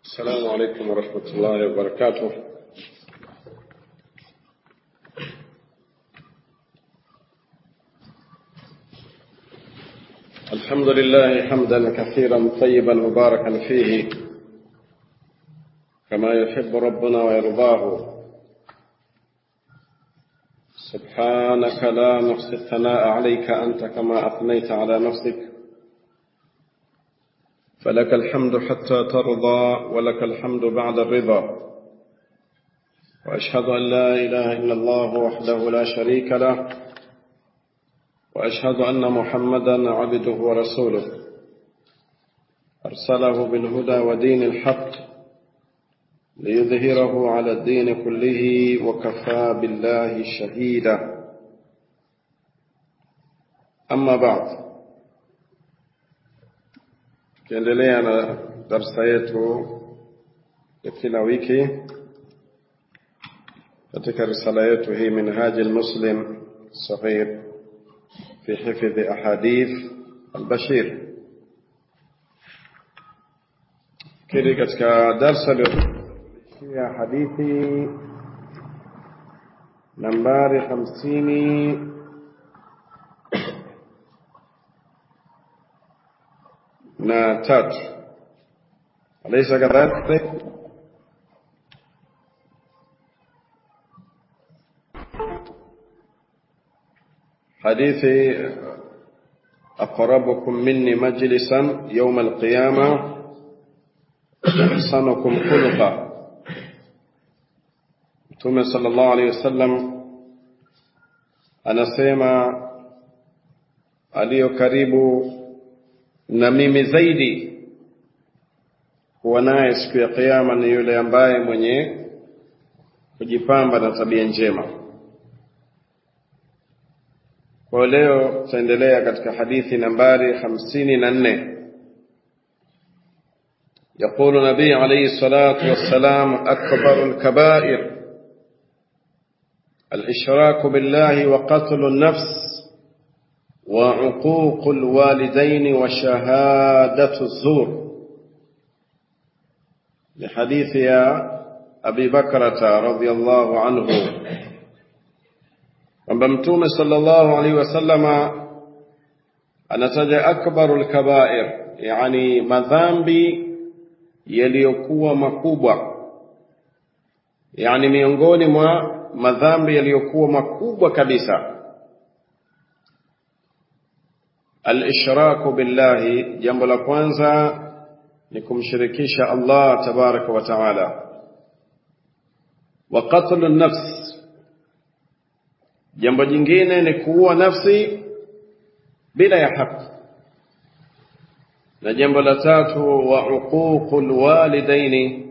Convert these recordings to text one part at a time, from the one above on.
السلام عليكم ورحمة الله وبركاته الحمد لله حمدا كثيرا طيبا مباركا فيه كما يحب ربنا ويرضاه سبحانك لا نحصي الثناء عليك أنت كما أثنيت على نفسك فلك الحمد حتى ترضى ولك الحمد بعد الرضا وأشهد أن لا إله إلا الله وحده لا شريك له وأشهد أن محمدا عبده ورسوله أرسله بالهدى ودين الحق ليظهره على الدين كله وكفى بالله شهيدا أما بعد tukiendelea na darsa yetu ya kila wiki katika risala yetu hii minhaji lmuslim sahih fi hifdhi ahadith albashir kili katika darsa ya hadithi nambari hamsini na tatu alaysa kadhalik hadithi aqrabukum minni majlisan yawm alqiyama ahsanukum khuluqa Mtume sallallahu alayhi wasallam anasema aliyo karibu na mimi zaidi kuwa naye siku ya kiyama ni yule ambaye mwenye kujipamba na tabia njema. Kwa leo tutaendelea katika hadithi nambari hamsini na nne. يقول النبي عليه الصلاة والسلام أكبر الكبائر الإشراك بالله وقتل النفس وعقوق الوالدين وشهادة الزور لحديث يا أبي بكرة رضي الله عنه kwamba mtume sallallahu alaihi wasallama anataja akbaru lkabair yani madhambi yaliyokuwa makubwa yani miongoni mwa madhambi yaliyokuwa makubwa kabisa al-ishraku billahi jambo la kwanza ni kumshirikisha Allah tabaraka wa taala wa qatlu an-nafs jambo jingine ni kuua nafsi bila ya haki na jambo la tatu wa uququl walidaini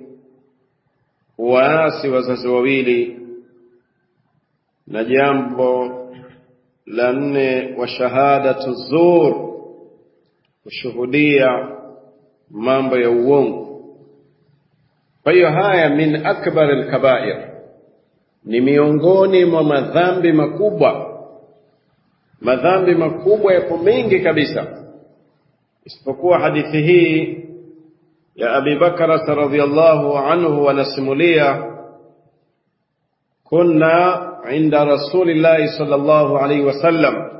waasi wazazi wawili na jambo la nne wa shahadatu zur kushuhudia mambo ya uongo kwa hiyo haya min akbar alkabair ni miongoni mwa madhambi makubwa madhambi makubwa yapo mengi kabisa isipokuwa hadithi hii ya abi bakrata radhiallahu anhu wanasimulia kunna inda rasulillahi sallallahu alaihi wasallam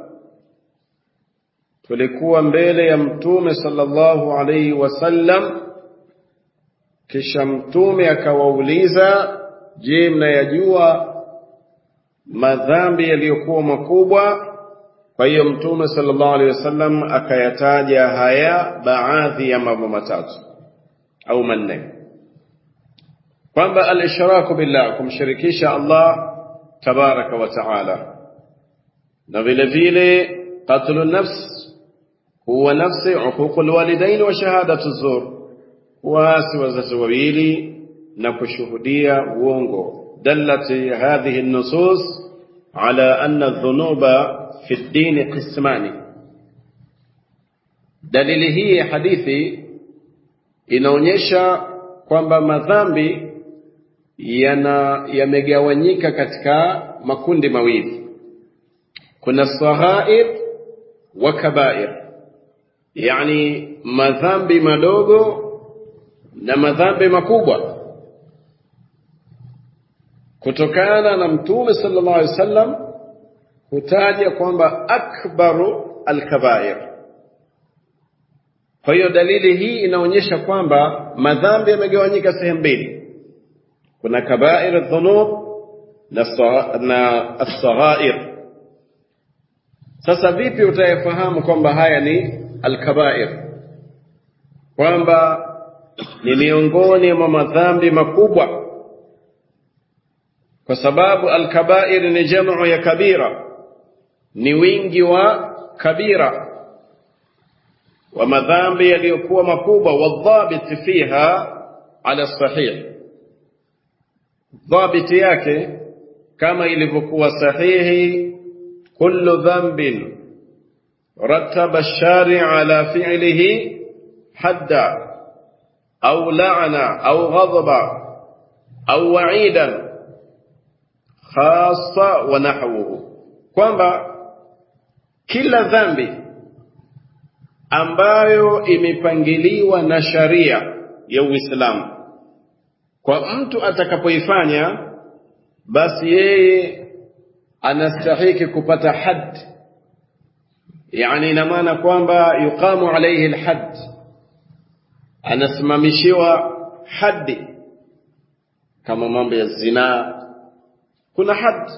tulikuwa mbele ya mtume sallallahu alaihi wasallam kisha mtume akawauliza je mnayajua madhambi yaliyokuwa makubwa kwa hiyo mtume sallallahu alaihi wasallam akayataja haya baadhi ya mambo matatu au manne kwamba al-ishraku billah kumshirikisha Allah tabaraka wa taala na vile vile qatlu nafs huwa nafsi uququ alwalidain wa shahadatu zur kuasi wazazi wawili na kushuhudia uongo dallati hadhihi an-nusus ala anna adh-dhunuba fi ad-din qismani dalili hii ya hadithi inaonyesha kwamba madhambi yana yamegawanyika katika makundi mawili kuna saghair wa kabair yani madhambi madogo na madhambi makubwa kutokana na mtume sallallahu alaihi wasallam hutaja kwamba akbaru alkabair kwa hiyo dalili hii inaonyesha kwamba madhambi yamegawanyika sehemu mbili kuna kabair dhunub na as-saghair sasa vipi utayafahamu kwamba haya ni alkabair kwamba ni miongoni mwa madhambi makubwa kwa sababu alkabair ni jamu ya kabira ni wingi wa kabira wa madhambi yaliyokuwa makubwa wadhabiti fiha ala sahih dhabiti yake kama ilivyokuwa sahihi kullu dhanbin rattaba ash-shari' ala fi'lihi hadda au la'na au ghadaba au wa'idan khassa wa nahwuhu kwamba kila dhambi ambayo imepangiliwa na sharia ya Uislamu kwa mtu atakapoifanya basi yeye anastahiki kupata had yani ina maana kwamba yuqamu alayhi alhad anasimamishiwa haddi kama mambo ya zinaa kuna had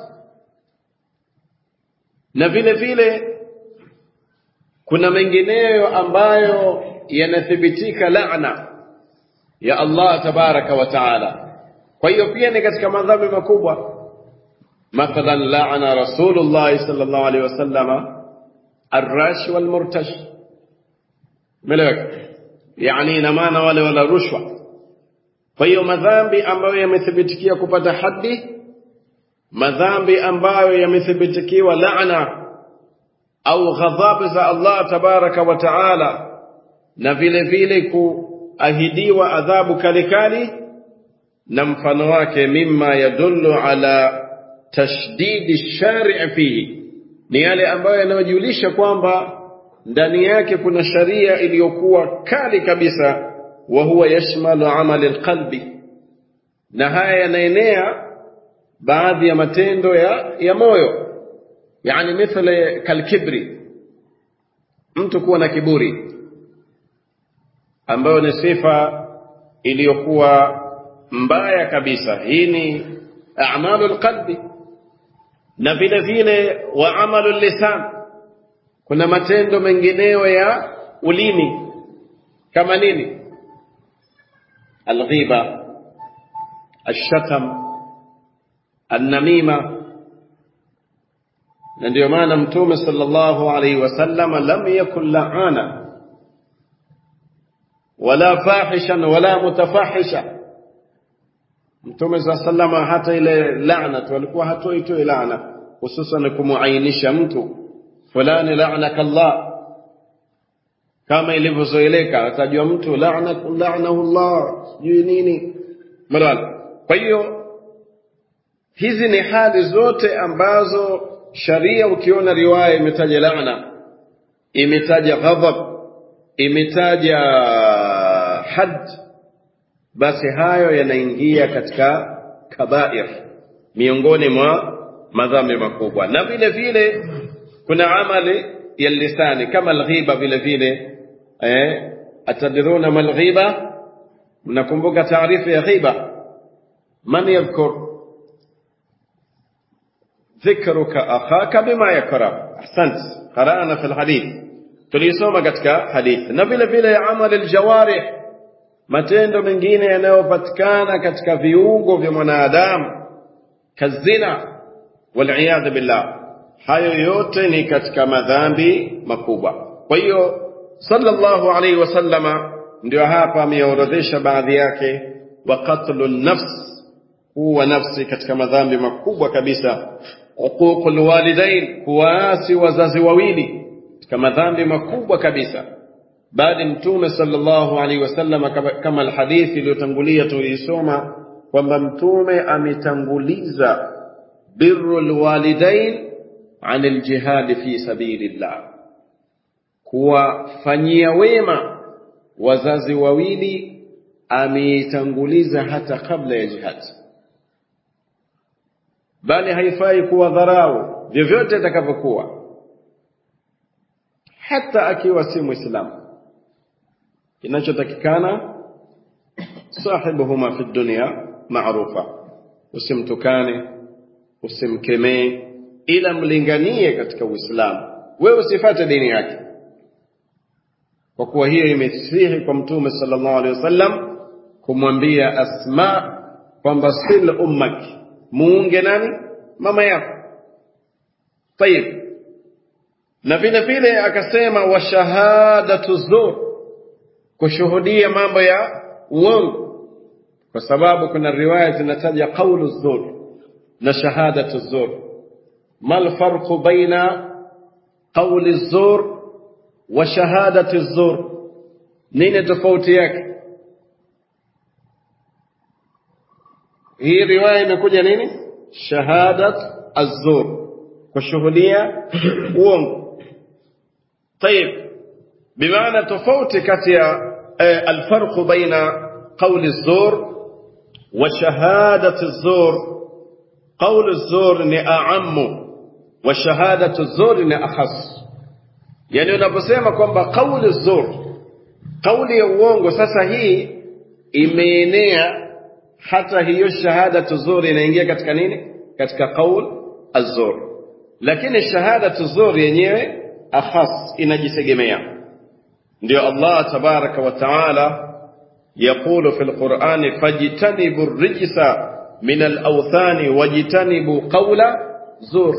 na vile vile kuna mengineyo ambayo yanathibitika laana ya Allah tabaraka wa taala kwa hiyo pia ni katika madhambi makubwa mathalan laana rasulullah sallallahu alaihi wasallama arrash walmurtash meleweka yani ina maana wale wala rushwa kwa hiyo madhambi ambayo yamethibitikia kupata haddi madhambi ambayo yamethibitikiwa laana au ghadhabu za Allah tabaraka wa taala na vile vile kuahidiwa adhabu kalikali na mfano wake mimma yadullu ala tashdidi shari' fihi ni yale ambayo yanayojulisha kwamba ndani yake kuna sharia iliyokuwa kali kabisa wa huwa yashmalu amali alqalbi na haya yanaenea baadhi ya matendo ya, ya moyo yani mithla kalkibri mtu kuwa na kiburi ambayo ni sifa iliyokuwa mbaya kabisa hii ni a'malu alqalbi na vile vile wa amalu lisan kuna matendo mengineyo ya ulimi kama nini alghiba الشتم النميمه na ndio maana mtume sallallahu alaihi wasallam lam yakun la'ana wala fahishan wala mutafahisha mtume sallallahu hata ile laana tu alikuwa hatoi tu laana hususan kumuainisha mtu fulani la'anaka Allah kama ilivyozoeleka atajua mtu la'anahu la'anahu Allah sijui nini mara kwa hiyo hizi ni hali zote ambazo sharia ukiona riwaya imetaja laana imetaja ghadhab imetaja had basi hayo yanaingia katika kabair miongoni mwa madhambi makubwa na vile vile kuna amali ya lisani kama alghiba vile vile eh atadiruna mal ghiba mnakumbuka taarifa ya ghiba man yadhkur ذكرك أخاك بما يكره أحسنت قرأنا في الحديث tulisoma katika hadithi na vile vile amali aljawarih matendo mengine yanayopatikana katika viungo vya mwanadamu kazina waliyadhu billah hayo yote ni katika madhambi makubwa kwa hiyo sallallahu alaihi wasallama ndio hapa ameorodhesha baadhi yake wa qatlu nafs huwa nafsi katika madhambi makubwa kabisa uququl walidain kuwaasi wazazi wawili katika madhambi makubwa kabisa bali mtume sallallahu alaihi wasallam kama alhadithi iliyotangulia tuliisoma kwamba mtume ametanguliza birrul walidain an aljihad fi sabilillah kuwafanyia wema wazazi wawili ameitanguliza hata kabla ya jihad bali haifai kuwa dharau vyovyote atakavyokuwa hata akiwa si muislamu kinachotakikana sahibuhuma fi dunya maarufa usimtukane usimkemee ila mlinganie katika uislamu wewe usifate dini yake kwa kuwa hiyo imesihi kwa mtume sallallahu alaihi wasallam kumwambia asma kwamba sil ummak muunge nani mama yako tayib na vile vile akasema wa shahadatu zur kushuhudia mambo ya uongo kwa sababu kuna riwaya zinataja qawlu zur na shahadatu zur mal farqu baina qawli zur wa shahadati zur nini tofauti yake hii riwaya imekuja nini shahadat az-zur kushuhudia uongo طيب بمعنى tofauti kati ya الفرق بين قول الزور وشهادة الزور قول الزور ni أعم وشهادة الزور ni أخص yani unaposema kwamba kauli zur kauli ya uongo sasa hii imeenea hata hiyo shahada tuzur inaingia katika nini katika qaul azur lakini shahada tuzur yenyewe akhas inajitegemea ndio Allah tabaraka wa taala يقول في القرآن فاجتنبوا الرجس من الأوثان واجتنبوا قول زور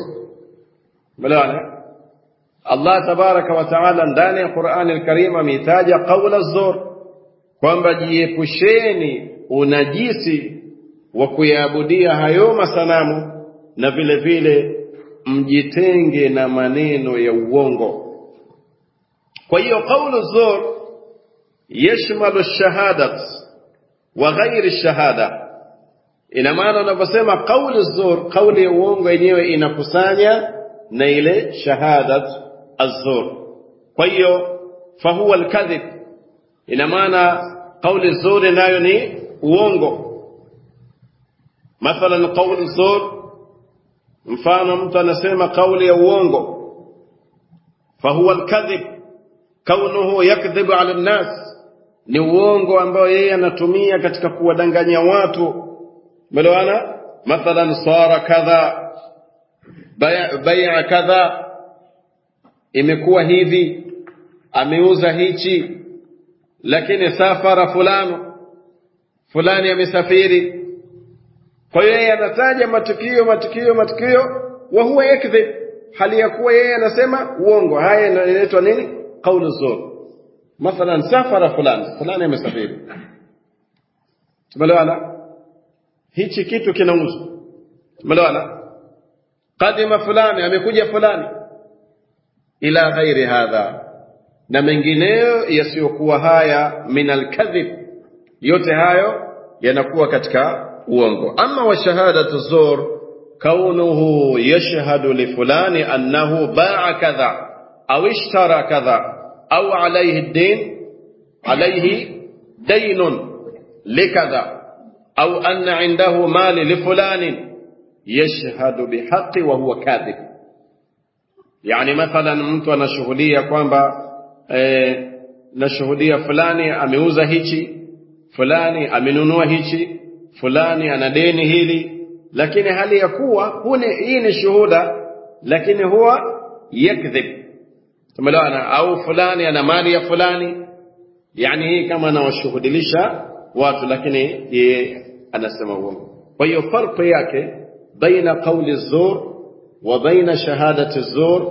ملانا Allah tabaraka wa taala ndani ya Qur'ani al-Karim ametaja qaula zur kwamba jiepusheni unajisi wa kuyaabudia hayo masanamu na vile vile mjitenge na maneno ya uongo kwa hiyo qaulu zur yashmalu shahadat wa ghairi shahada ina maana unaposema qaulu zur kauli ya uongo yenyewe inakusanya na ile shahadat الزور kwa hiyo fahuwa alkadhib ina maana kauli zuri nayo ni uongo mathalan kauli zur mfano mtu anasema kauli ya uongo fahuwa alkadhib kaunuhu yakdhibu ala nnas ni uongo ambao yeye anatumia katika kuwadanganya watu melewana mathalan sara kadha bai'a kadha imekuwa hivi ameuza hichi lakini safara fulano fulani amesafiri kwa hiyo yeye anataja matukio matukio matukio wa huwa yakdhib hali ya kuwa yeye anasema uongo haya inaitwa nini qaulu zur mathalan safara fulani fulani amesafiri tumeelewana hichi kitu kinauzwa tumeelewana kadima fulani amekuja fulani ila ghairi hadha na mengineyo yasiyokuwa haya min alkadhib yote hayo yanakuwa katika uongo ama wa shahadatu zur kaunuhu yashhadu li fulani annahu ba'a kadha au ishtara kadha au alayhi din alayhi daynun likadha au anna indahu mali li fulani yashhadu bihaqqi wa huwa kadhib yani mathalan mtu anashuhudia kwamba eh, nashuhudia fulani ameuza hichi fulani amenunua hichi fulani ana deni hili lakini hali ya kuwa hune hii ni shuhuda lakini huwa yakdhib tumeelewana au fulani ana mali ya fulani yani hii kama anawashuhudilisha watu lakini yeye anasema uongo kwa hiyo farqi yake baina qawli zur وبين شهادة الزور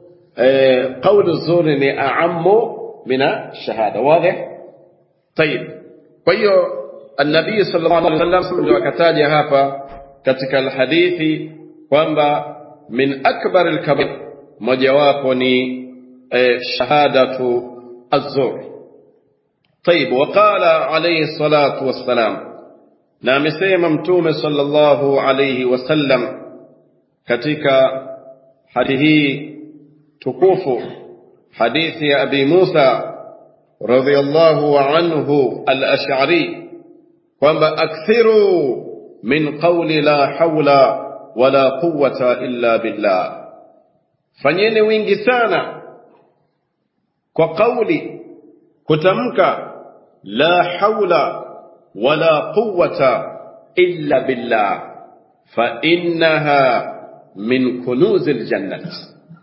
قول الزور أعم من الشهادة واضح طيب وهي النبي صلى الله عليه وسلم وكتاج هapa katika alhadithi kwamba min akbar alkabir mojawapo ni shahadatu الزور طيب وقال عليه الصلاة والسلام na amesema mtume sallallahu alayhi wasallam katika hadithi hii tukufu hadithi ya Abi Musa radhiyallahu anhu al-Ash'ari kwamba akthiru min qawli la hawla wala quwwata illa billah fanyeni wingi sana kwa kauli kutamka la hawla wala quwwata illa billah fa innaha min kunuzil jannati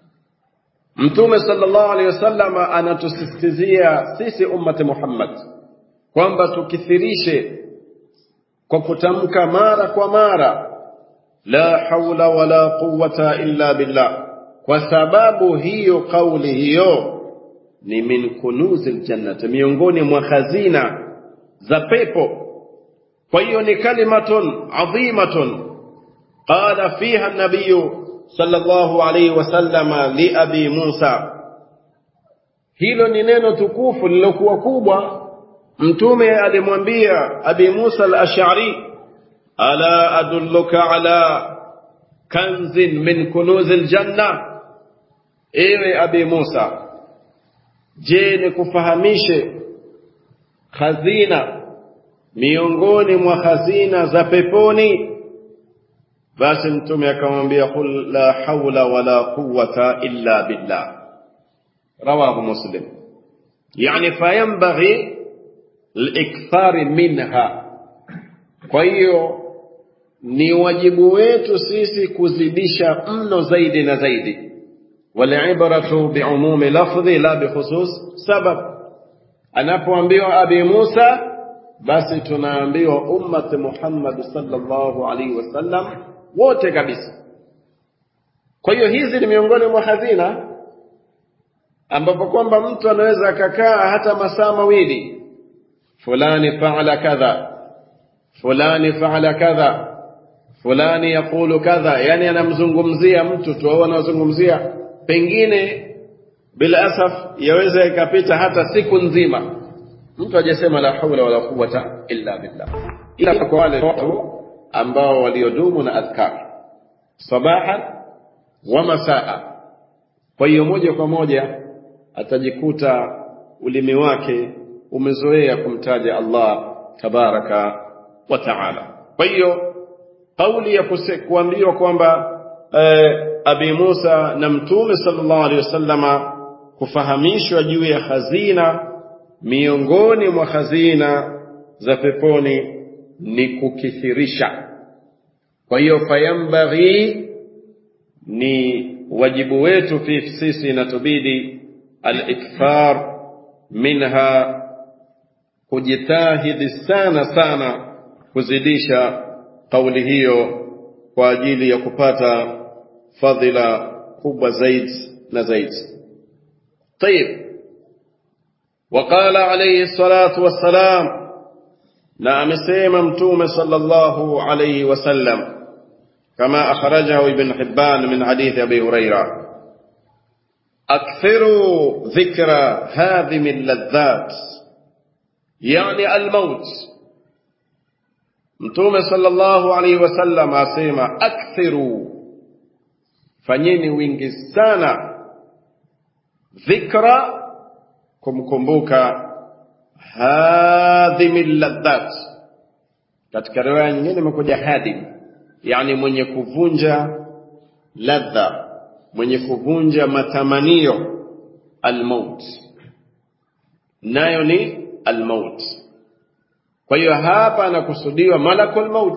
Mtume sallallahu alaihi wasallam anatusisitizia sisi ummati Muhammad kwamba tukithirishe kwa kutamka mara kwa mara la haula wala quwwata illa billah, kwa sababu hiyo kauli hiyo ni min kunuzil jannati, miongoni mwa hazina za pepo. Kwa hiyo ni kalimatun adhimatun qala fiha an-nabiyyu sallallahu alayhi wasallam li abi Musa. Hilo ni neno tukufu lilokuwa kubwa. Mtume alimwambia abi Musa al-Ash'ari, ala adulluka ala kanzin min kunuzil janna, ewe abi Musa, je, nikufahamishe hazina miongoni mwa hazina za peponi? basi mtume akamwambia qul la haula wala quwwata illa billah rawahu muslim yani fayanbaghi likthari minha kwa hiyo ni wajibu wetu sisi kuzidisha mno zaidi na zaidi walibratu biumumi lafdhi la bikhusus sabab anapoambiwa abi musa basi tunaambiwa ummati muhammad sallallahu alaihi wasallam wote kabisa. Kwa hiyo hizi ni miongoni mwa hazina ambapo kwamba mtu anaweza akakaa hata masaa mawili, fulani faala kadha, fulani faala kadha, fulani yaqulu kadha, yani anamzungumzia mtu tu au anazungumzia, pengine bila asaf yaweza ikapita hata siku nzima mtu hajasema la haula wala quwwata illa billah, ila kwa wale watu ambao waliodumu na adhkar sabahan wa masaa. Kwa hiyo moja kwa moja atajikuta ulimi wake umezoea kumtaja Allah tabaraka wa taala. Kwa hiyo kauli ya kuambiwa kwamba eh, Abi Musa na Mtume sallallahu alaihi wasallama kufahamishwa juu ya hazina miongoni mwa hazina za peponi ni kukithirisha. Kwa hiyo fayambaghi, ni wajibu wetu sisi, inatubidi al-ikthar minha, kujitahidi sana sana kuzidisha kauli hiyo kwa ajili ya kupata fadhila kubwa zaidi na zaidi. Tayib, وقال عليه الصلاة والسلام na amesema mtume sallallahu alayhi wasallam kama akhrajahu ibn hibban min hadith abi huraira akthiru dhikra hadhimi alladhat yani almaut mtume sallallahu alayhi wasallam asema akthiru fanyeni wingi sana dhikra kumkumbuka hadhimi ladhat. Katika riwaya nyingine imekuja hadim, yani mwenye kuvunja ladha, mwenye kuvunja matamanio. Almaut nayo ni almaut. Kwa hiyo hapa anakusudiwa malakul maut,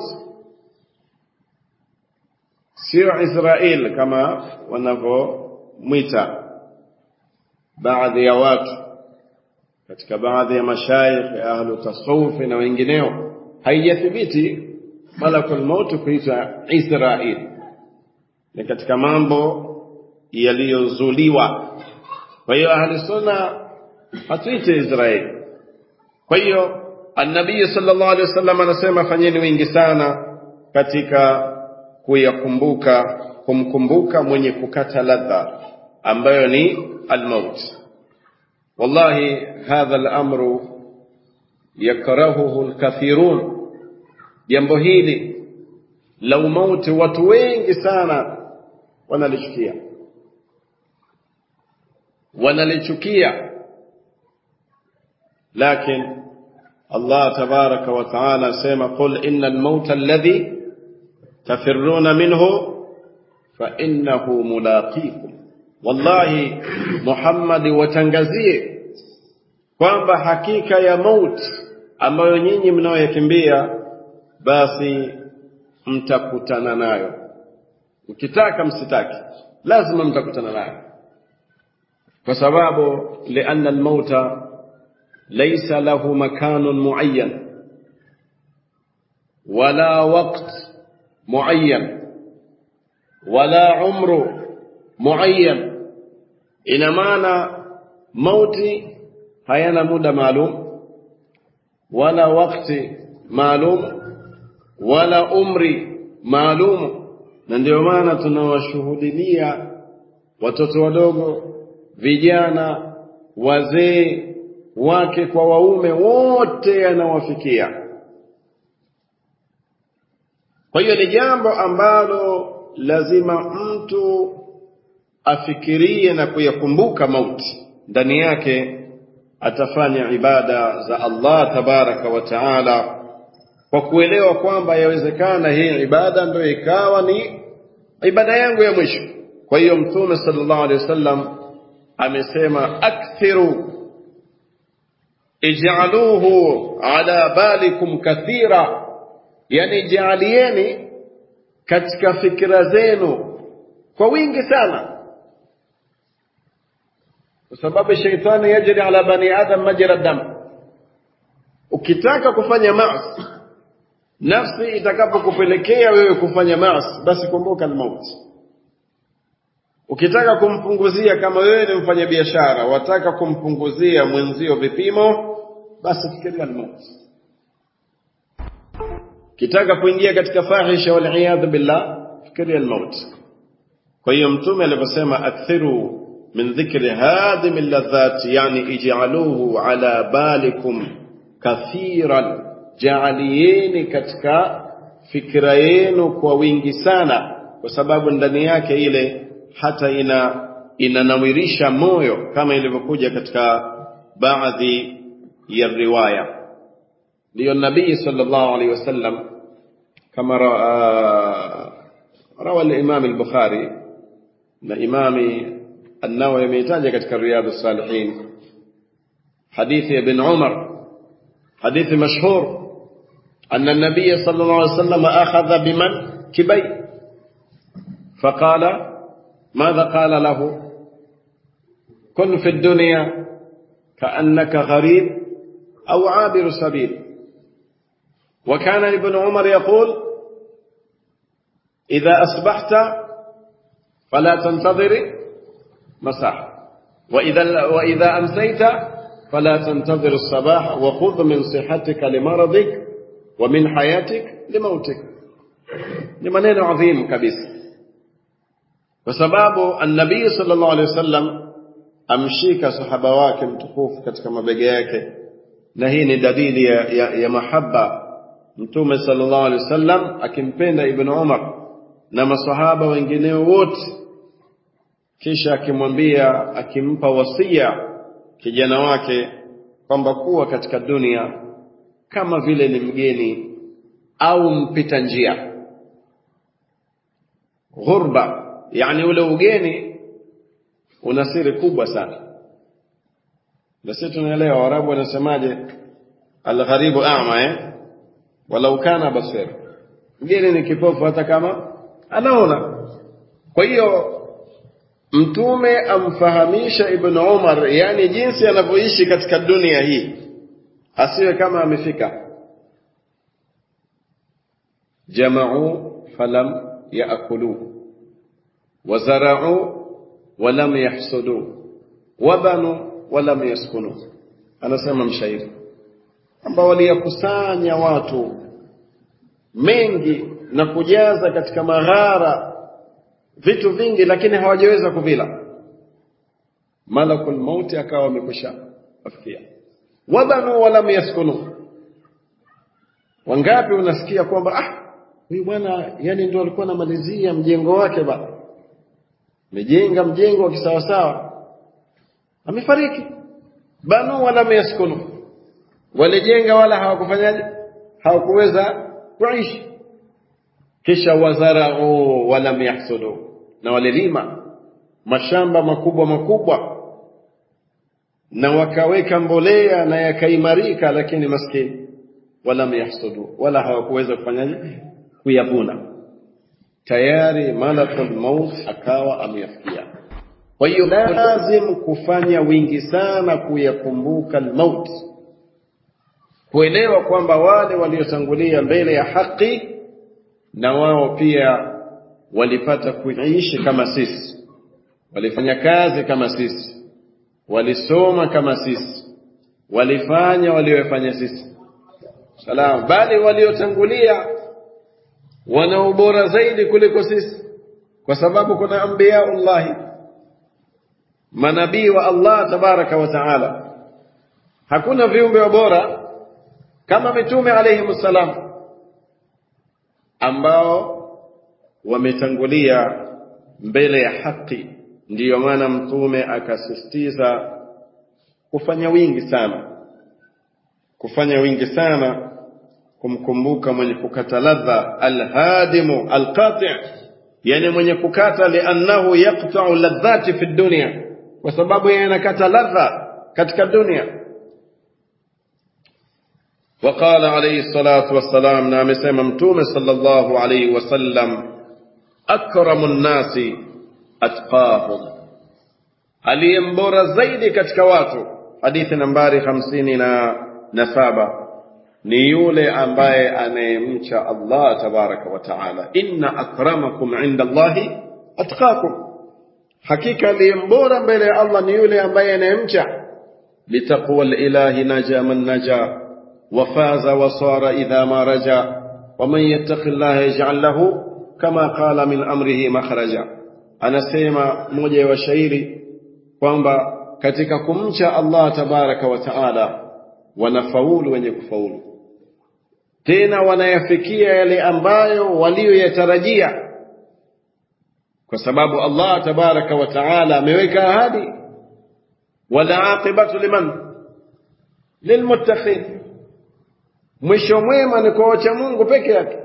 sio Israel kama wanavyomwita baadhi ya watu katika baadhi ya mashaikh ya ahlu tasawufi na wengineo, haijathibiti malakul maut kuitwa Israil. Ni katika mambo yaliyozuliwa. Kwa hiyo ahli sunna hatuite Israeli. Kwa hiyo annabii sallallahu alaihi wasallam anasema fanyeni wingi sana katika kuyakumbuka kumkumbuka mwenye kukata ladha ambayo ni almaut. Wallahi hadha al-amru yakrahuhu al-kathirun, jambo hili la umauti watu wengi sana wanalichukia, wanalichukia, lakini Allah tabaraka wa taala asema qul innal mauta alladhi tafirruna minhu fa innahu mulaqikum wallahi Muhammad watangazie kwamba hakika ya mauti ambayo nyinyi mnaoyakimbia basi mtakutana nayo mkitaka msitaki lazima mtakutana nayo kwa sababu lianna almauta laysa lahu makanun muayyan wala waqt muayyan wala umru muayyan ina maana mauti hayana muda maalum wala wakati maalum wala umri maalum na ndio maana tunawashuhudilia watoto wadogo vijana wazee wake kwa waume wote yanawafikia kwa hiyo ni jambo ambalo lazima mtu afikirie na kuyakumbuka mauti ndani yake atafanya ibada za Allah tabaraka wa taala kwa kuelewa kwamba yawezekana hii ibada ndio ikawa ni ibada yangu ya mwisho kwa hiyo mtume sallallahu alaihi wasallam amesema akthiru ij'aluhu ala balikum kathira yani jaalieni katika fikra zenu kwa wingi sana kwa sababu shaitani yajri ala bani adam majra dam ukitaka kufanya maasi nafsi itakapokupelekea wewe kufanya maasi basi kumbuka almauti ukitaka kumpunguzia kama wewe ni mfanyabiashara wataka kumpunguzia mwenzio vipimo basi fikiria almauti kitaka kuingia katika fahisha wal billah fikiria almauti kwa hiyo mtume aliposema akthiru من ذكر هادم اللذات يعني اجعلوه على بالكم كثيرا جعليeni katika fikra yenu kwa wingi sana kwa sababu ndani yake ile hata ina inanawirisha moyo kama ilivyokuja katika baadhi ya riwaya ndio nabii sallallahu alaihi wasallam kama rawa al-imam al-bukhari na imami النووي يميتاج كتك رياض الصالحين حديث ابن عمر حديث مشهور أن النبي صلى الله عليه وسلم أخذ بمن كبي فقال ماذا قال له كن في الدنيا كأنك غريب أو عابر سبيل وكان ابن عمر يقول إذا أصبحت فلا تنتظر مساء وإذا, وإذا أمسيت فلا تنتظر الصباح وخذ من صحتك لمرضك ومن حياتك لموتك لمنين عظيم كبيس وسباب النبي صلى الله عليه وسلم amshika sahaba wake mtukufu katika mabega yake na hii ni dalili ya, ya, ya mahaba mtume sallallahu alaihi wasallam akimpenda ibn umar na masahaba wengineo wote kisha akimwambia akimpa wasia kijana wake kwamba kuwa katika dunia kama vile ni mgeni au mpita njia ghurba yani ule ugeni una siri kubwa sana na sisi tunaelewa warabu wanasemaje algharibu a'ma eh walau kana basir mgeni ni kipofu hata kama anaona kwa hiyo mtume amfahamisha ibn Umar yani jinsi anavyoishi katika dunia hii asiwe kama amefika jama'u falam yaakulu wazara'u walam yahsudu wabanu walam yaskunu anasema mshairi ambao waliyakusanya watu mengi na kujaza katika maghara vitu vingi lakini hawajaweza kuvila malakul mauti akawa amekwisha afikia wabanu walam yaskunu wangapi unasikia kwamba ah huyu bwana yani ndio alikuwa anamalizia mjengo wake ba amejenga mjengo wa kisawasawa amefariki banu walam yaskunu walijenga wala hawakufanyaje hawakuweza kuishi kisha wazarau walam yahsudu na walilima mashamba makubwa makubwa na wakaweka mbolea na yakaimarika lakini maskini walam yahsudu wala hawakuweza kufanyaje kuyavuna tayari malakul maut akawa ameyafikia kwa hiyo lazim kufanya wingi sana kuyakumbuka almaut kuelewa kwamba wale waliotangulia mbele ya haki na wao pia walipata kuishi kama sisi walifanya kazi kama sisi walisoma kama sisi walifanya waliofanya sisi salam bali waliotangulia wana ubora zaidi kuliko sisi kwa sababu kuna anbiyaullahi manabii wa Allah tabaraka wa taala hakuna viumbe wa bora kama mitume alayhi salam ambao wametangulia mbele ya haki ndiyo maana mtume akasisitiza kufanya wingi sana kufanya wingi sana kumkumbuka mwenye kukata ladha alhadimu alqati yani mwenye kukata liannahu yaqta'u ladhati fi dunya kwa sababu yeye anakata ladha katika dunia وقال عليه الصلاة والسلام نعم سيما متوم صلى الله عليه وسلم أكرم الناس أتقاهم aliyembora zaidi katika watu hadithi nambari hamsini na, na saba ni yule ambaye anayemcha Allah tabaraka wa taala inna akramakum inda Allahi atqakum hakika aliyembora mbele ya Allah ni yule ambaye anayemcha bitaqwa lilahi naja man naja وفاز وصار إذا ما رجا ومن يتق الله يجعل له كما قال من أمره مخرجا anasema moja wa shairi kwamba katika kumcha Allah tabaraka wa taala wanafaulu wenye kufaulu tena wanayafikia yale ambayo walioyatarajia kwa sababu Allah tabaraka wa taala ameweka ahadi wala aqibatu liman lilmuttaqin mwisho mwema ni kwa wacha Mungu peke yake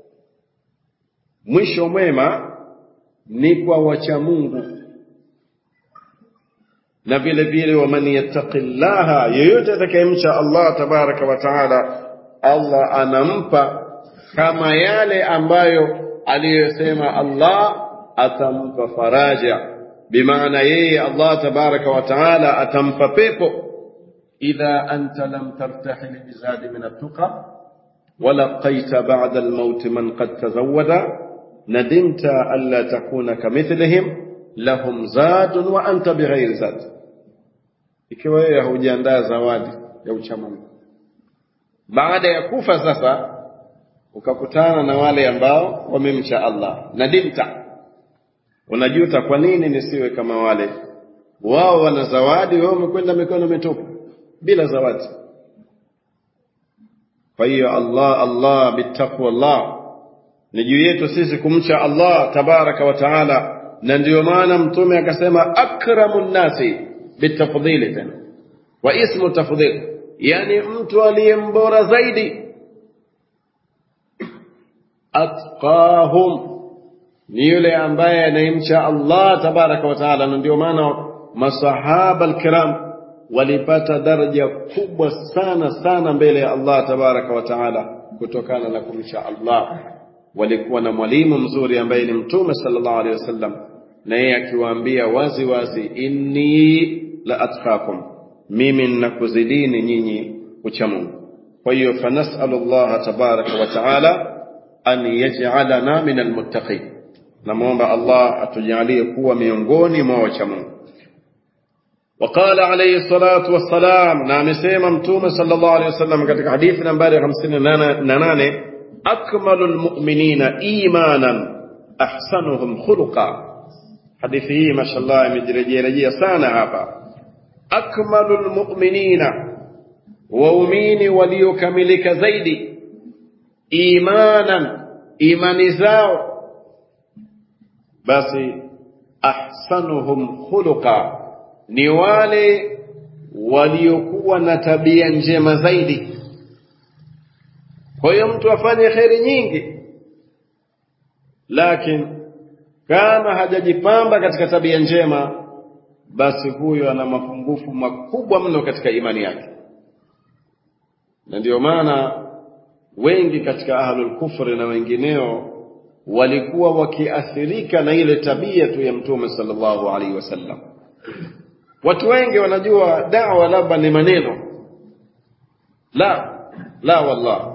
mwisho mwema ni kwa wacha Mungu na vile vile waman yattaqillaha yeyote atakayemcha Allah tabaraka wa taala Allah anampa kama yale ambayo aliyosema Allah atampa faraja bimaana yeye Allah tabaraka wa taala atampa pepo إذا أنت لم ترتحل بزاد من التقى ولقيت بعد الموت من قد تزود ندمت ألا تكون كمثلهم لهم زاد وأنت بغير زاد ikiwa wewe hujiandaa zawadi ya uchamungu baada ya kufa sasa ukakutana na wale ambao wamemcha Allah nadimta unajuta kwa nini nisiwe kama wale wao wana zawadi wewe umekwenda mikono mitupu bila zawadi kwa hiyo Allah Allah bitaqwa Allah ni juu yetu sisi kumcha Allah tabaraka wa taala na ndiyo maana mtume akasema akramun nasi bitafdhili tena wa ismu tafdhil yani mtu aliyembora zaidi atqahum ni yule ambaye anayemcha Allah tabaraka wa taala na ndio maana masahaba alkiram walipata daraja kubwa sana sana mbele ya Allah tabaraka wa taala kutokana na kumcha Allah walikuwa na mwalimu mzuri ambaye ni mtume sallallahu alaihi wasallam na yeye akiwaambia wazi wazi inni la atqakum mimi ninakuzidini nyinyi ucha Mungu kwa hiyo fanasalu Allah tabaraka wa taala an yaj'alana min almuttaqin namuomba Allah atujalie kuwa miongoni mwa wacha Mungu وقال عليه الصلاة والسلام نعم سيما متوم صلى الله عليه وسلم katika hadithi nambari 58 أكمل المؤمنين إيمانا أحسنهم خلقا hadithi hii mashallah imejirejea sana hapa akmalul mu'minina waumini waliokamilika zaidi imanan imani zao basi ahsanuhum khuluqa ni wale waliokuwa na tabia njema zaidi kwa hiyo mtu afanye kheri nyingi lakini kama hajajipamba katika tabia njema basi huyo ana mapungufu makubwa mno katika imani yake na ndiyo maana wengi katika ahlul kufri na wengineo walikuwa wakiathirika na ile tabia tu ya mtume sallallahu alaihi wasallam watu wengi wanajua dawa labda ni maneno la la wallah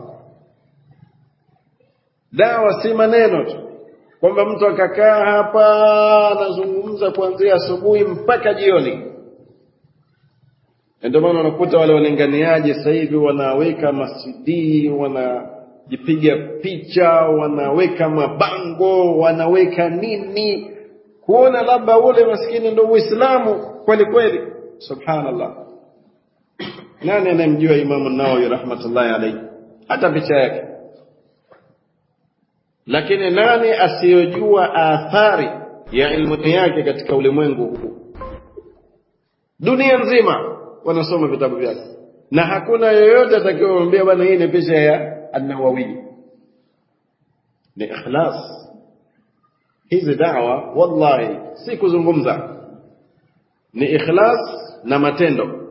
dawa si maneno tu kwamba mtu akakaa hapa anazungumza kuanzia asubuhi mpaka jioni ndio maana unakuta wale walinganiaji sasa hivi wanaweka masidi wanajipiga picha wanaweka mabango wanaweka nini kuona labda ule maskini ndio uislamu kweli kweli subhanallah nani anayemjua imamu nawawi rahmatullahi alayhi hata picha yake lakini nani asiyojua athari ya ilmu yake katika ulimwengu huu dunia nzima wanasoma vitabu vyake na hakuna yoyote atakayemwambia bwana hii ni picha ya an-Nawawi ni ikhlas hizi dawa wallahi si kuzungumza ni ikhlas na matendo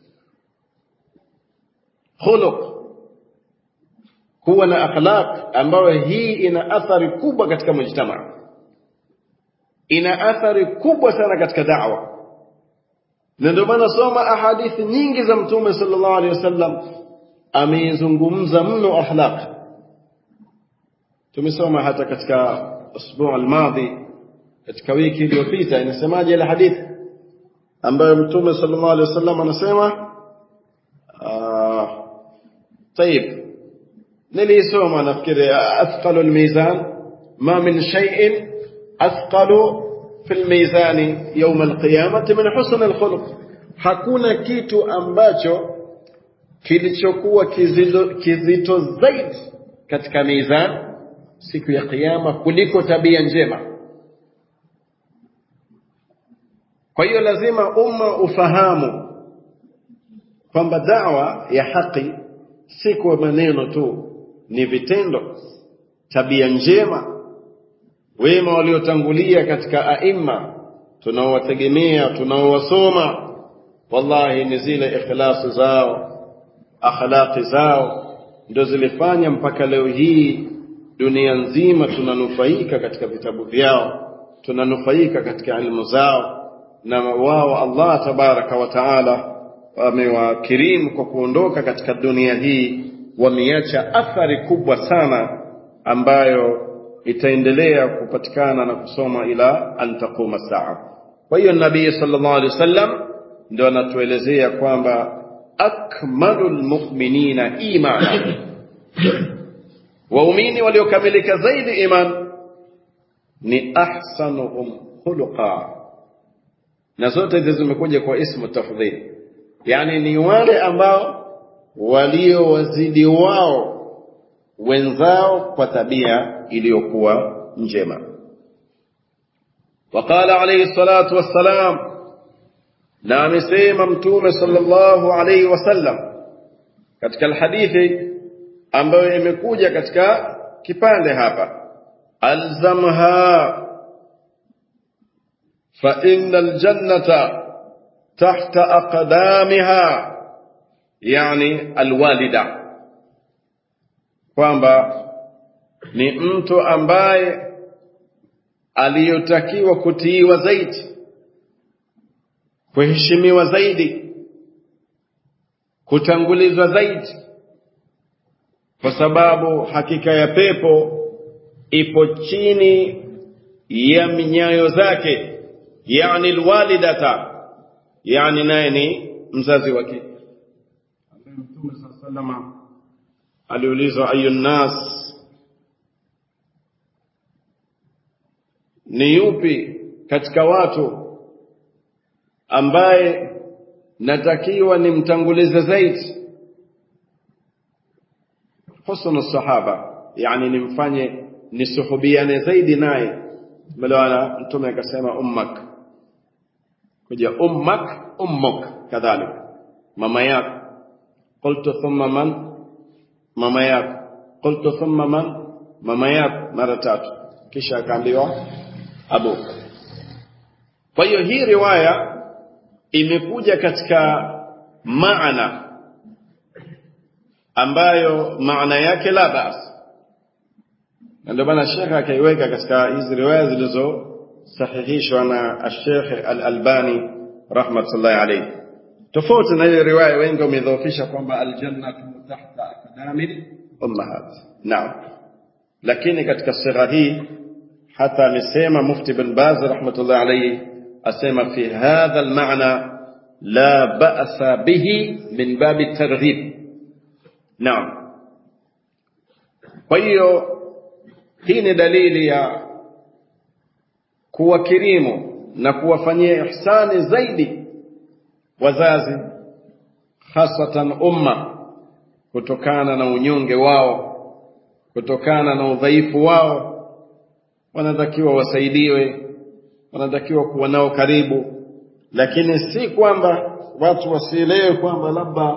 khuluq kuwa na akhlaq ambayo hii ina athari kubwa katika mujtama ina athari kubwa sana katika da'wa na ndio maana soma ahadithi nyingi za mtume sallallahu alaihi wasallam ameizungumza mno akhlaq tumesoma hata katika usbuu almadhi katika wiki iliyopita inasemaje ile hadithi ambayo mtume sallallahu alaihi wasallam anasema طيب nilisoma nafikiri athqalu almizan ma min shay'in athqalu fi almizan yawm alqiyamati min husn alkhuluq hakuna kitu ambacho kilichokuwa kizito, kizito zaidi katika mizan siku ya kiyama kuliko tabia njema kwa hiyo lazima umma ufahamu kwamba dawa ya haki si kwa maneno tu ni vitendo tabia njema wema waliotangulia katika aima tunaowategemea tunaowasoma wallahi ni zile ikhlasi zao akhlaqi zao ndio zilifanya mpaka leo hii dunia nzima tunanufaika katika vitabu vyao tunanufaika katika ilmu zao na wao Allah tabaraka wa taala wamewakirimu kwa kuondoka katika dunia hii wameacha athari kubwa sana ambayo itaendelea kupatikana na kusoma ila an taquma saa kwa hiyo nabii sallallahu alaihi wasallam ndio anatuelezea kwamba akmalul mu'minina imana waumini waliokamilika zaidi iman ni ahsanuhum khuluqa na zote hizi zimekuja kwa ismu tafdhili yani ni wale ambao waliowazidi wao wenzao kwa tabia iliyokuwa njema وقال عليه الصلاة والسلام na amesema mtume sallallahu alayhi wasallam katika alhadithi ambayo imekuja katika kipande hapa alzamha fa innal jannata tahta aqdamiha yani alwalida kwamba ni mtu ambaye aliyotakiwa kutiiwa zaidi kuheshimiwa zaidi kutangulizwa zaidi kwa sababu hakika ya pepo ipo chini ya minyayo zake yani alwalidata yani naye ni mzazi wake mtume saa salama aliulizwa ayu nnas ni yupi katika watu ambaye natakiwa nimtangulize zaidi husnu sahaba yani nimfanye nisuhubiane zaidi naye melewana mtume akasema ummak kuja ummak ummuk kadhalika mama yako qultu thumma man mama yako qultu thumma man mama yako mara tatu kisha akaambiwa abuka kwa hiyo hii riwaya imekuja katika maana ambayo maana yake la bas na ndio maana shekhe akaiweka katika hizi riwaya zilizosahihishwa na Sheikh Al-Albani rahmatullahi alayhi tofauti na ile riwaya wengi wamedhoofisha kwamba aljannatu tahta aqdamil ummahat naam lakini katika sigha hii hata amesema mufti bin Baz rahmatullahi alayhi asema fi hadha almaana la ba'sa bihi min babi targhib naam kwa hiyo hii ni dalili ya kuwakirimu na kuwafanyia ihsani zaidi wazazi hasatan umma kutokana na unyonge wao kutokana na udhaifu wao wanatakiwa wasaidiwe wanatakiwa kuwa nao karibu lakini si kwamba watu wasielewe kwamba labda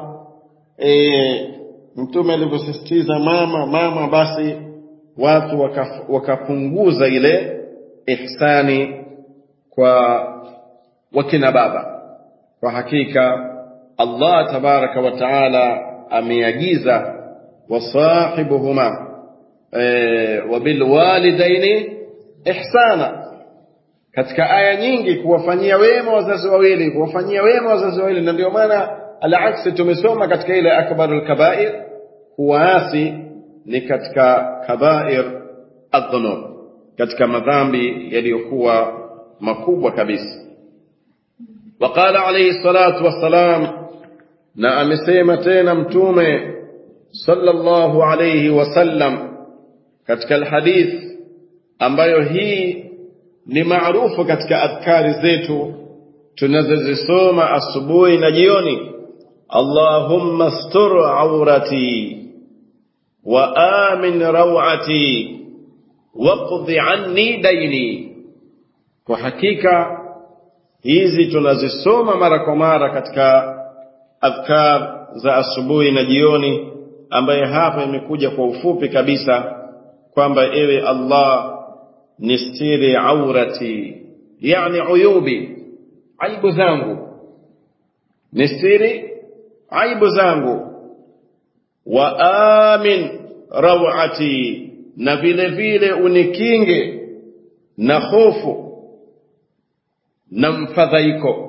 e, mtume alivyosisitiza mama mama basi watu wakaf, wakapunguza ile ihsani kwa wakina baba kwa hakika Allah tabaraka wa taala ameagiza wasahibuhuma e, wabilwalidaini ihsana katika aya nyingi kuwafanyia wema wazazi wawili kuwafanyia wema wazazi wawili na ndio maana alaksi tumesoma katika ile akbarul kabair kuwaasi ni katika kabair adhunub katika madhambi yaliyokuwa makubwa kabisa وقال عليه الصلاة والسلام na amesema tena mtume sallallahu alayhi wasallam katika alhadith ambayo hii ni maarufu katika adhkari zetu tunazozisoma asubuhi na jioni Allahumma stur aurati wa amin rawati waqdi anni daini kwa hakika hizi tunazisoma mara kwa mara katika adhkar za asubuhi na jioni ambaye hapa imekuja kwa ufupi kabisa kwamba ewe Allah nistiri aurati yani uyubi aibu zangu nistiri aibu zangu wa amin rawati na vile vile unikinge na hofu na mfadhaiko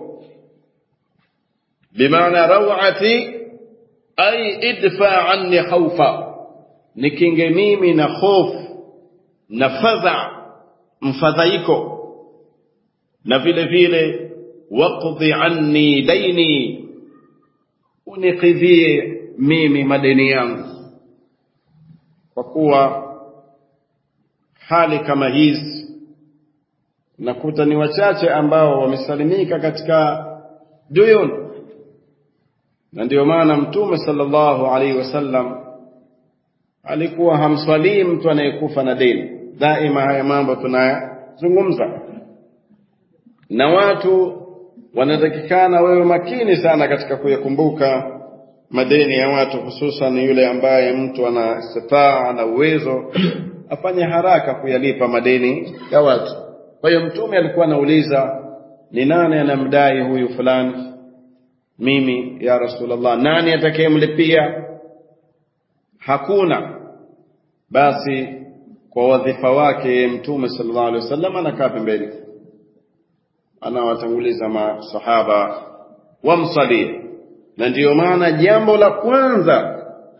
bimaana rawati ay idfa anni khawfa nikinge mimi na hofu na fadha mfadhaiko na vile vile waqdi anni daini unikidhie mimi madeni yangu kwa kuwa hali kama hizi nakuta ni wachache ambao wamesalimika katika duyun na ndio maana mtume sallallahu alaihi wasallam alikuwa hamswalii mtu anayekufa na deni daima haya mambo tunayazungumza na watu wanatakikana wewe makini sana katika kuyakumbuka madeni ya watu hususan yule ambaye mtu ana istitaa ana uwezo afanye haraka kuyalipa madeni ya watu kwa hiyo mtume alikuwa anauliza ni nani anamdai huyu fulani mimi ya rasulullah nani atakayemlipia hakuna basi kwa wadhifa wake mtume sallallahu alaihi wasallam anakaa pembeni anawatanguliza masahaba wamsalie na ndiyo maana jambo la kwanza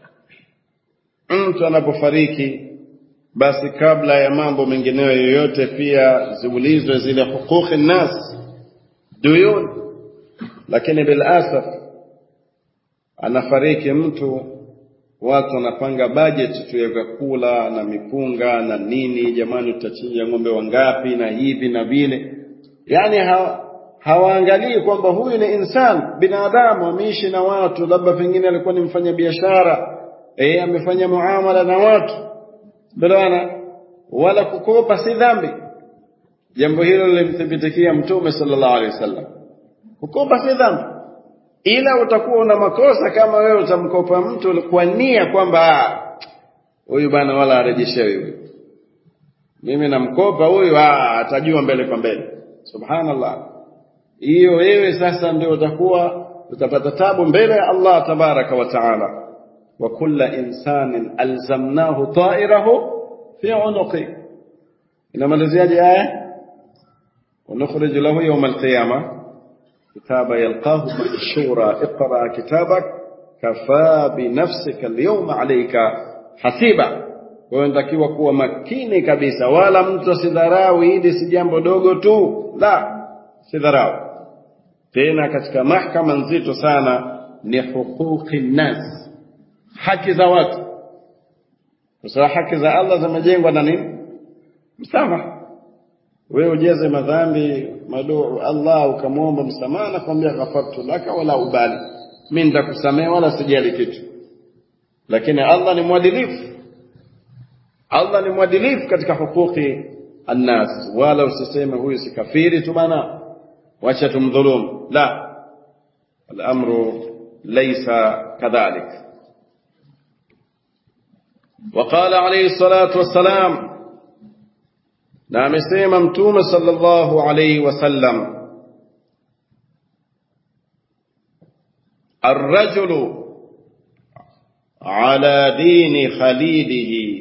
mtu anapofariki basi kabla ya mambo mengineyo yoyote pia ziulizwe zile huquqi nnas duyun lakini bilasaf anafariki mtu watu wanapanga budget tu ya vyakula na mipunga na nini jamani tutachinja ng'ombe wangapi na hivi na vile yani ha, hawaangalii kwamba huyu ni insan binadamu ameishi na watu labda pengine alikuwa ni mfanya biashara eh amefanya muamala na watu bwana wala kukopa si dhambi jambo hilo lilimthibitikia mtume sallallahu alaihi wasallam kukopa si dhambi ila utakuwa una makosa kama wewe utamkopa mtu kwa nia kwamba huyu bana wala arejeshewe huyu mimi namkopa huyu atajua mbele kwa mbele subhanallah hiyo wewe sasa ndio utakuwa utapata tabu mbele ya Allah tabaraka wa taala wa kulla insanin alzamnahu ta'irahu fi unuqi inamaliziaje aya ونخرج له يوم القيامة كتابا يلقاه منشورا اقرأ كتابك كفى بنفسك اليوم عليك حسيبا kwa unatakiwa kuwa makini kabisa wala mtu asidharau hili si jambo dogo tu la sidharau tena katika mahkama nzito sana ni huquqi nnas haki za watu kwa sababu haki za Allah zimejengwa na nini msamaha wewe ujeze madhambi maduu Allah ukamwomba msamaha na kwambia ghafartu laka wala ubali mimi nitakusamehe wala sijali kitu lakini Allah ni mwadilifu Allah ni mwadilifu katika hukuki annas wala usiseme huyu si kafiri tu bana wacha tumdhulumu la الامر ليس كذلك وقال عليه الصلاه والسلام na amesema mtume sallallahu alayhi wasallam الرجل على دين خليله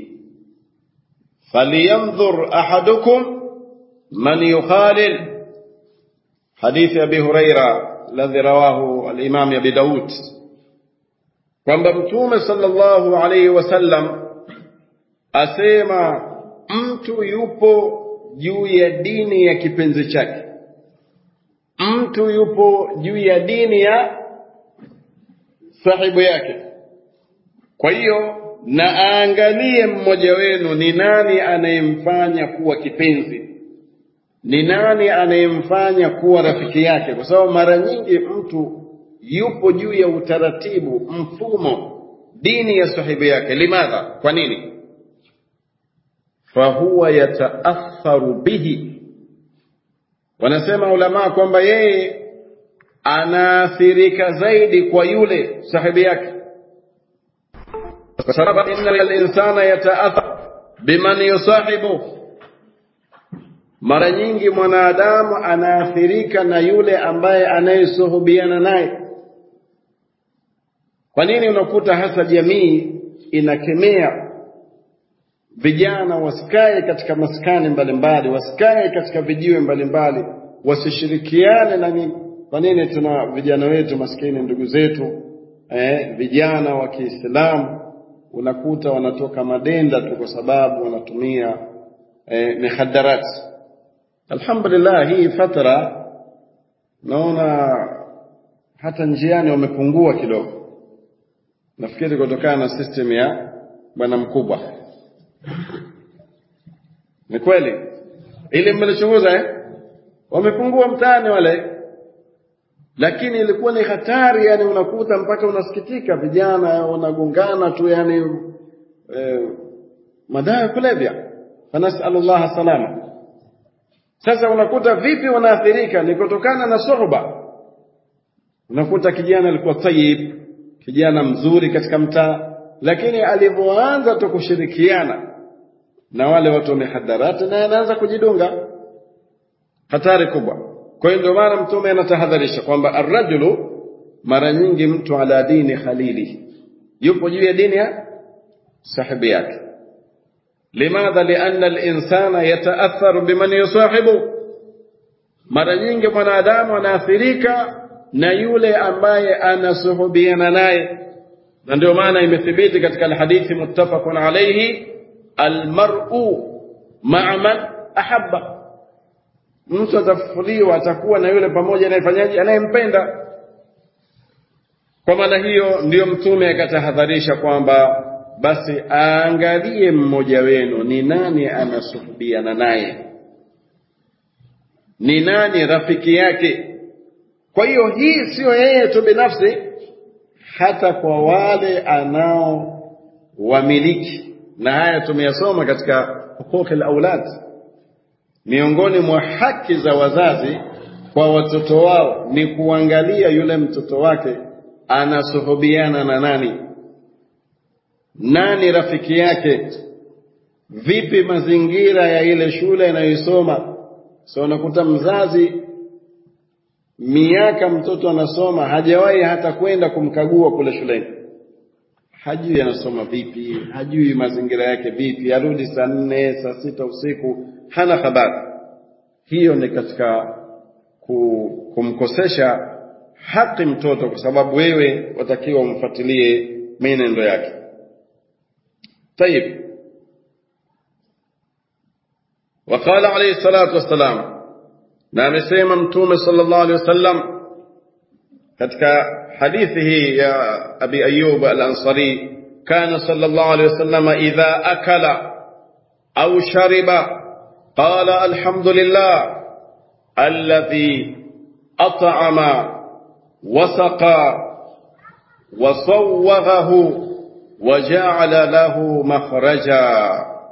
فلينظر احدكم من يخالل حديث ابي هريره الذي رواه الامام ابي داود kwamba mtume sallallahu alayhi wasallam asema mtu yupo juu ya dini ya kipenzi chake mtu yupo juu ya dini ya sahibu yake kwa hiyo na aangalie mmoja wenu ni nani anayemfanya kuwa kipenzi ni nani anayemfanya kuwa rafiki yake kwa sababu mara nyingi mtu yupo juu ya utaratibu mfumo dini ya sahibu yake limadha kwa nini fahuwa yataatharu bihi wanasema ulamaa kwamba yeye anaathirika zaidi kwa yule sahibi yake kwa sababu inna linsana yataathar biman yusahibu mara nyingi mwanadamu anaathirika na yule ambaye anayesuhubiana naye kwa nini unakuta hasa jamii inakemea vijana wasikae katika maskani mbalimbali wasikae katika vijiwe mbalimbali wasishirikiane na nini kwa nini tuna vijana wetu maskini ndugu zetu eh, vijana wa Kiislamu unakuta wanatoka madenda tu kwa sababu wanatumia eh, mihaddarati alhamdulillah hii fatra naona hata njiani wamepungua kidogo nafikiri kutokana na system ya bwana mkubwa ni kweli ili mmelichunguza eh? wamepungua mtaani wale lakini ilikuwa ni hatari yani unakuta mpaka unasikitika vijana wanagongana tu yani eh, madawa ya kulevya fanasalu llaha salama sasa unakuta vipi wanaathirika ni kutokana na suhba unakuta kijana alikuwa tayib kijana mzuri katika mtaa lakini alivyoanza tu kushirikiana na wale watu wa mihadarati naye anaanza kujidunga hatari kubwa kwa hiyo ndio maana mtume anatahadharisha kwamba arrajulu mara nyingi mtu ala dini khalili yupo juu ya dini ya sahibi yake limadha lianna linsana yataatharu biman yusahibu mara nyingi mwanadamu anaathirika na yule ambaye anasuhubiana naye na ndio maana imethibiti katika alhadithi muttafaqun alayhi almar'u ma'a man ahabba mtu atafufuliwa atakuwa na yule pamoja anayefanyaje anayempenda kwa maana hiyo ndiyo mtume akatahadharisha kwamba basi aangalie mmoja wenu ni nani anasuhubiana naye ni nani rafiki yake kwa hiyo hii siyo yeye tu binafsi hata kwa wale anao wamiliki na haya tumeyasoma katika huquqi aulad miongoni mwa haki za wazazi kwa watoto wao ni kuangalia yule mtoto wake anasuhubiana na nani, nani rafiki yake, vipi mazingira ya ile shule anayoisoma. So unakuta mzazi miaka mtoto anasoma hajawahi hata kwenda kumkagua kule shuleni, hajui anasoma vipi, hajui mazingira yake vipi, arudi saa nne saa sita usiku, hana habari. Hiyo ni katika kumkosesha haki mtoto, kwa sababu wewe watakiwa umfuatilie mienendo yake. Tayib, waqala alayhi salatu wassalam, na amesema Mtume sallallahu alayhi wasallam katika hadithi hii ya Abi Ayyub al-Ansari, kana sallallahu alayhi wasallam idha akala au shariba qala alhamdulillah alladhi at'ama وسقى وصوغه وجعل له مخرجا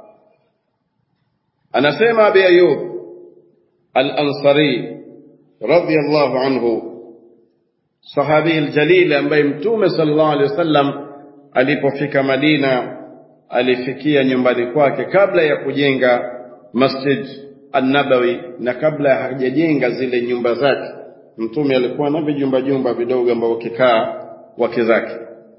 anasema abi ayub al-ansari radiyallahu anhu sahabi aljalil ambaye mtume sallallahu alaihi wasallam alipofika Madina alifikia nyumbani kwake kabla ya kujenga Masjid An-Nabawi na kabla hajajenga zile nyumba zake mtume alikuwa na vijumba jumba vidogo ambavyo kikaa wake zake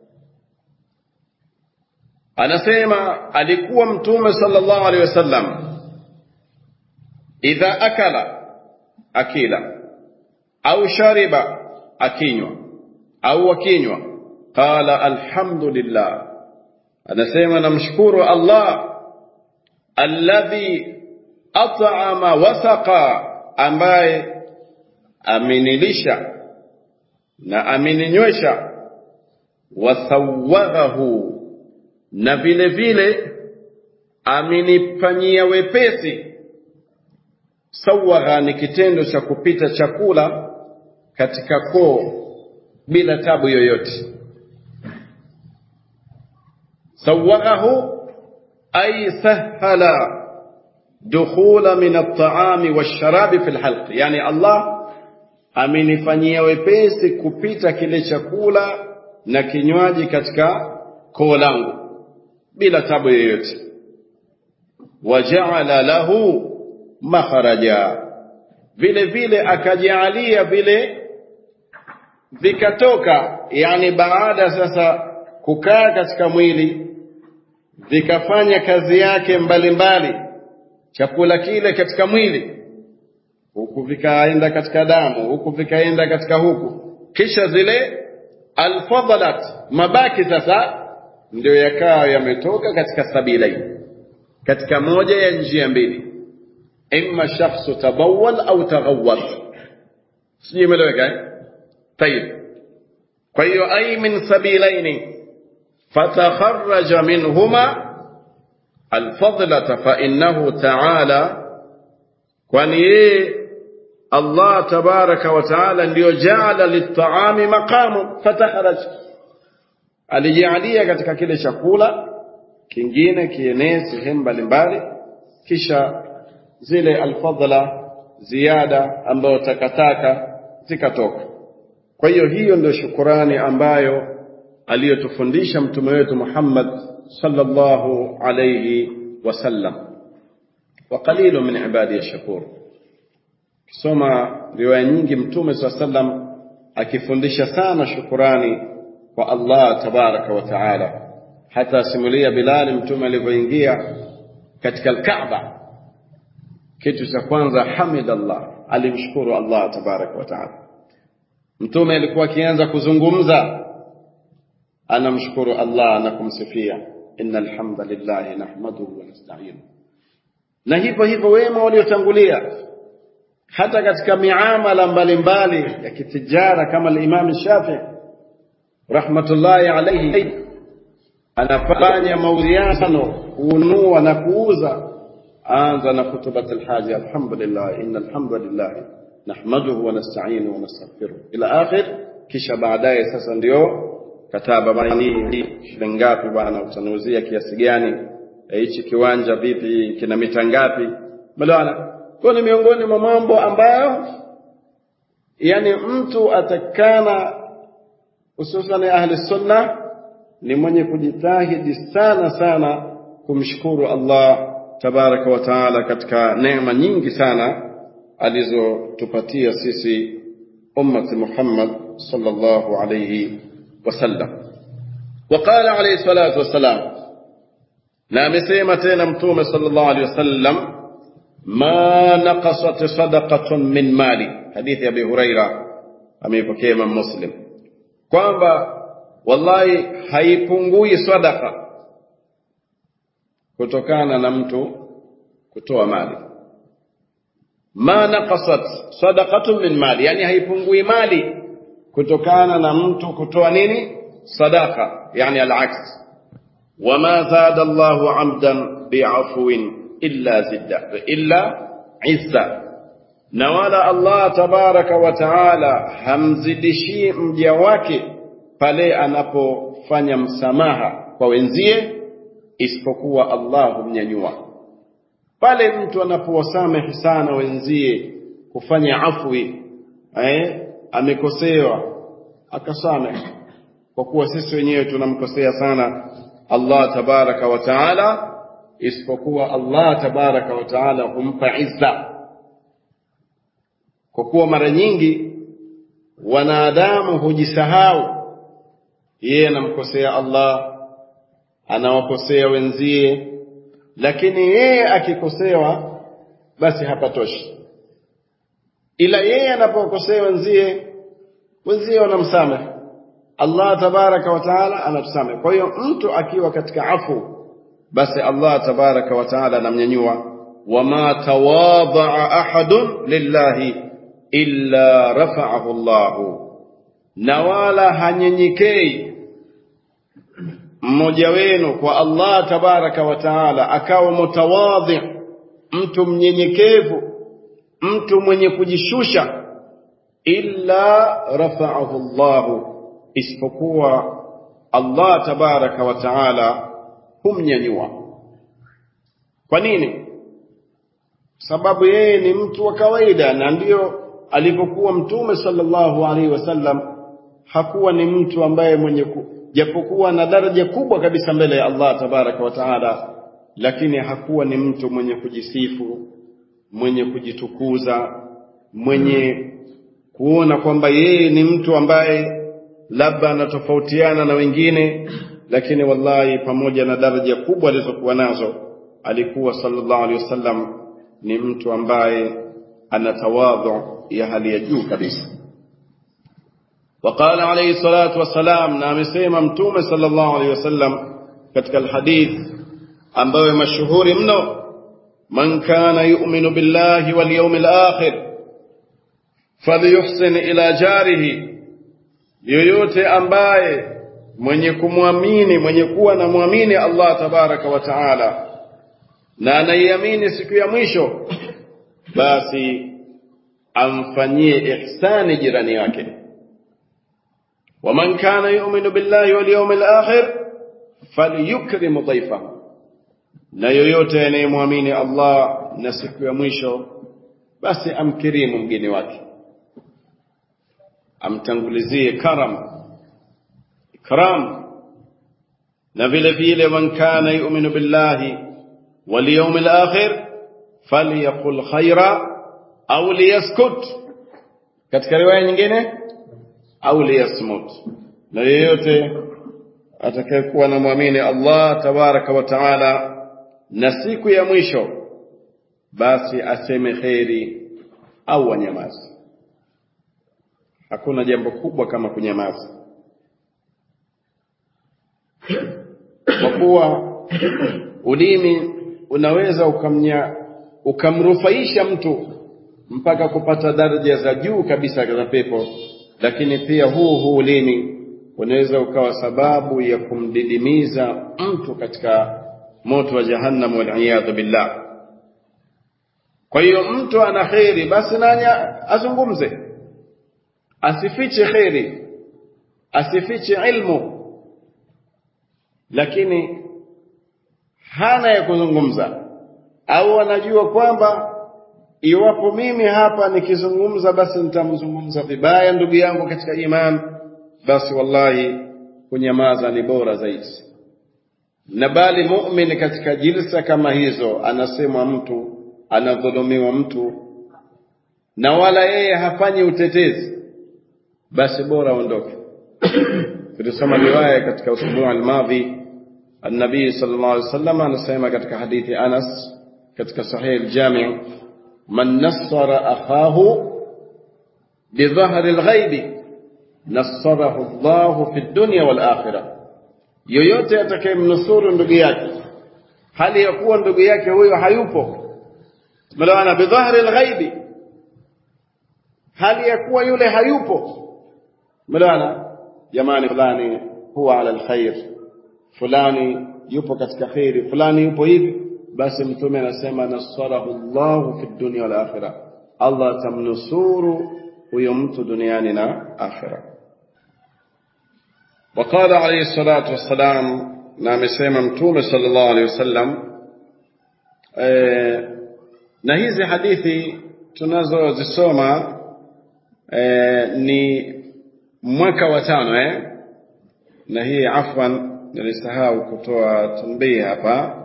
anasema alikuwa mtume sallallahu alaihi wasallam idha akala akila au shariba akinywa au akinywa qala alhamdulillah anasema namshukuru Allah alladhi at'ama wasaqa ambaye amenilisha na ameninywesha wasawaghahu na vile vile amenifanyia wepesi sawagha ni kitendo cha kupita chakula katika koo bila tabu yoyote sawaghahu ay sahala dukhula min at-ta'ami wash-sharabi fi al-halq yani Allah amenifanyia wepesi kupita kile chakula na kinywaji katika koo langu bila tabu yoyote wajaala lahu makharaja vile vile akajaalia vile vikatoka yani baada sasa kukaa katika mwili vikafanya kazi yake mbalimbali mbali. chakula kile katika mwili huku vikaenda katika damu huku vikaenda katika huku kisha zile alfadhalat mabaki sasa ndio yakawa yametoka katika sabilain katika moja ya njia mbili imma shakhsu tabawwal au taghawwal sijui imeeleweka eh tayib kwa hiyo ay min sabilaini fatakharraja minhuma alfadlata fa innahu ta'ala kwani yeye Allah tabaraka wa taala ndiyo jaala litaami maqamu fataharaj alijalia katika kile chakula kingine kienee sehemu mbalimbali kisha zile alfadla ziada ambayo takataka zikatoka kwa hiyo hiyo ndio shukurani ambayo aliyotufundisha mtume wetu Muhammad sallallahu alayhi wasallam wa qalilu min ibadi ash-shakur kisoma riwaya nyingi mtume swalla sallam akifundisha sana shukurani kwa Allah tabaraka wa taala hata simulia Bilal mtume alivyoingia katika al-Kaaba kitu cha kwanza hamidallah alimshukuru Allah tabaraka wa taala mtume alikuwa akianza kuzungumza anamshukuru Allah na kumsifia innal hamdalillah nahmaduhu wa nasta'inu na hivyo hivyo wema waliotangulia hata katika miamala mbalimbali ya kitijara kama al-Imam Shafi rahmatullahi alayhi anafanya mauziano kununua na kuuza anza na kutubat alhaja alhamdulillah inna alhamdulillah nahmaduhu wa nasta'inu wa nastaghfiruh ila akhir kisha baadaye sasa ndio kataba baini shilingi ngapi bwana utanuuzia kiasi gani hichi kiwanja vipi kina mita ngapi bwana kwa ni miongoni mwa mambo ambayo yani mtu atakana hususan ahli sunna ni mwenye kujitahidi sana sana kumshukuru Allah tabaraka wa taala katika neema nyingi sana alizotupatia sisi ummati Muhammad sallallahu alayhi wasallam وقال عليه الصلاة والسلام na amesema tena mtume sallallahu alaihi wasallam ma naqasat sadaqatun min mali hadithi ya Abi Huraira ameipokea Imam Muslim kwamba wallahi haipungui sadaqa kutokana na mtu kutoa mali ma naqasat sadaqatun min mali yani haipungui mali kutokana na mtu kutoa nini sadaqa yani al-aks وما زاد الله عبدا بعفو إلا زد إلا عزة نوالا الله تبارك وتعالى hamzidishi mja wake pale anapofanya msamaha kwa wenzie isipokuwa Allah humnyanyua pale mtu anapowasamehe sana wenzie kufanya afwi eh amekosewa akasamehe kwa kuwa sisi wenyewe tunamkosea sana Allah tabaraka wa taala isipokuwa Allah tabaraka wa taala humpa izza kwa kuwa mara nyingi wanadamu hujisahau yeye anamkosea Allah anawakosea wenzie lakini yeye akikosewa basi hapatoshi ila yeye anapokosea wenzie wenzie wanamsamehe Allah tabaraka wa taala anatusamehe. Kwa hiyo mtu akiwa katika afu, basi Allah tabaraka wa taala anamnyanyua. wama tawadhaa ahadun lillahi illa rafa'ahu Allahu, na wala hanyenyekei mmoja wenu kwa Allah tabaraka wa taala akawa mutawadhi, mtu mnyenyekevu, mtu mwenye kujishusha, illa rafa'ahu Allahu isipokuwa Allah tabaraka wa taala humnyanyua. Kwa nini? Sababu yeye ni mtu wa kawaida, na ndiyo alivyokuwa Mtume sallallahu alaihi wasallam. Hakuwa ni mtu ambaye mwenye ku, japokuwa na daraja kubwa kabisa mbele ya Allah tabaraka wa taala, lakini hakuwa ni mtu mwenye kujisifu, mwenye kujitukuza, mwenye kuona kwamba yeye ni mtu ambaye labda anatofautiana na wengine lakini wallahi pamoja na daraja kubwa alizokuwa nazo alikuwa sallallahu alaihi wasallam ni mtu ambaye ana tawadhu ya hali ya juu kabisa وقال عليه الصلاة والسلام na amesema mtume sallallahu alaihi wasallam katika alhadith ambayo mashuhuri mno man kana yu'minu billahi wal yawmil akhir falyuhsin ila jarihi yoyote ambaye mwenye kumwamini mwenye kuwa na mwamini Allah tabaraka wa taala na anaiamini siku ya mwisho basi amfanyie ihsani jirani yake waman kana yu'minu billahi wal yawmil akhir falyukrim dhaifahu na yoyote anayemwamini Allah na siku ya mwisho basi amkirimu mgeni wake amtangulizie karam ikram na vile vile man kana yu'minu billahi wal yawmil akhir falyaqul khaira au liyaskut katika riwaya nyingine au liyasmut na yeyote atakayekuwa na muamini Allah tabaraka wa taala na siku ya mwisho basi aseme kheri au anyamaze hakuna jambo kubwa kama kunyamaza kwa kuwa ulimi unaweza ukamnya ukamrufaisha mtu mpaka kupata daraja za juu kabisa za pepo lakini pia huu huu ulimi unaweza ukawa sababu ya kumdidimiza mtu katika moto wa jahannam waliyadhu billah kwa hiyo mtu ana kheri basi nanya azungumze asifiche kheri asifiche ilmu lakini hana ya kuzungumza au anajua kwamba iwapo mimi hapa nikizungumza basi nitamzungumza vibaya ndugu yangu katika imani basi wallahi kunyamaza ni bora zaidi na bali mu'min katika jilsa kama hizo anasemwa mtu anadhulumiwa mtu na wala yeye hafanyi utetezi basi bora aondoke tulisoma riwaya katika usbuع almadhi النبي صلى الله عليه وسلم anasema katika hadithi Anas katika sahih al-Jami' man nassara akhahu bidhahri al-ghaib nassarahu Allah fi ad-dunya wal akhirah yoyote atakayemnusuru ndugu yake hali ya kuwa ndugu yake huyo hayupo maana bidhahri al-ghaib hali ya kuwa yule hayupo maana jamani fulani huwa ala al-khair fulani yupo katika khairi fulani yupo hivi basi mtume anasema nasarahu Allahu fi dunya wal akhirah Allah tamnusuru huyo mtu duniani na akhira وقال عليه الصلاة والسلام na amesema mtume sallallahu alaihi wasallam e, na hizi hadithi tunazozisoma e, ni mwaka wa tano eh? na hii afwan nilisahau kutoa tanbii hapa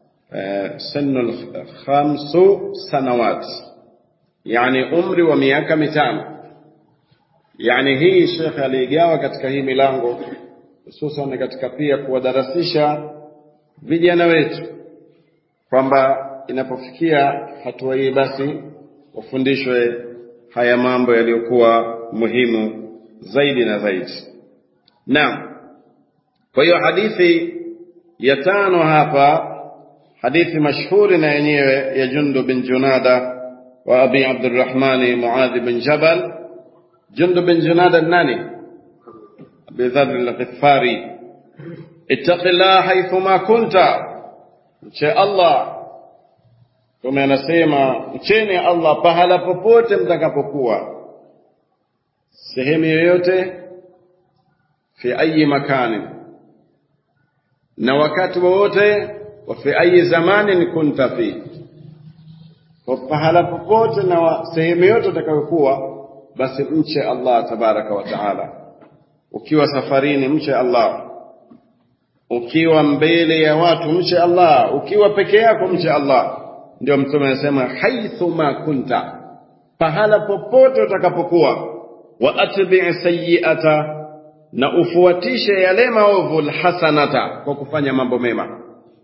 sinu khamsu sanawat yani umri wa miaka mitano yani hii shekhe aliigawa katika hii milango hususan katika pia kuwadarasisha vijana wetu kwamba inapofikia hatua hii basi wafundishwe haya mambo yaliyokuwa muhimu zaidi na zaidi naam kwa hiyo hadithi ya tano hapa hadithi mashhuri na yenyewe ya Jundu bin Junada wa Abi Abdurrahmani Muadh bin Jabal Jundu bin Junada nani Abi Dharr al-Ghifari ittaqillah haythuma kunta mche Allah kama anasema mcheni Allah pahala popote mtakapokuwa sehemu yoyote fi ayi makani na wakati wowote wa fi ayi zamanin kunta fi kwa pahala popote na sehemu yote utakayokuwa basi mche Allah tabaraka wa taala ukiwa safarini mche Allah ukiwa mbele ya watu mche Allah ukiwa peke yako mche Allah ndio mtume anasema haithuma kunta pahala popote utakapokuwa wa atbi sayyi'ata na ufuatishe yale maovu alhasanata kwa kufanya mambo mema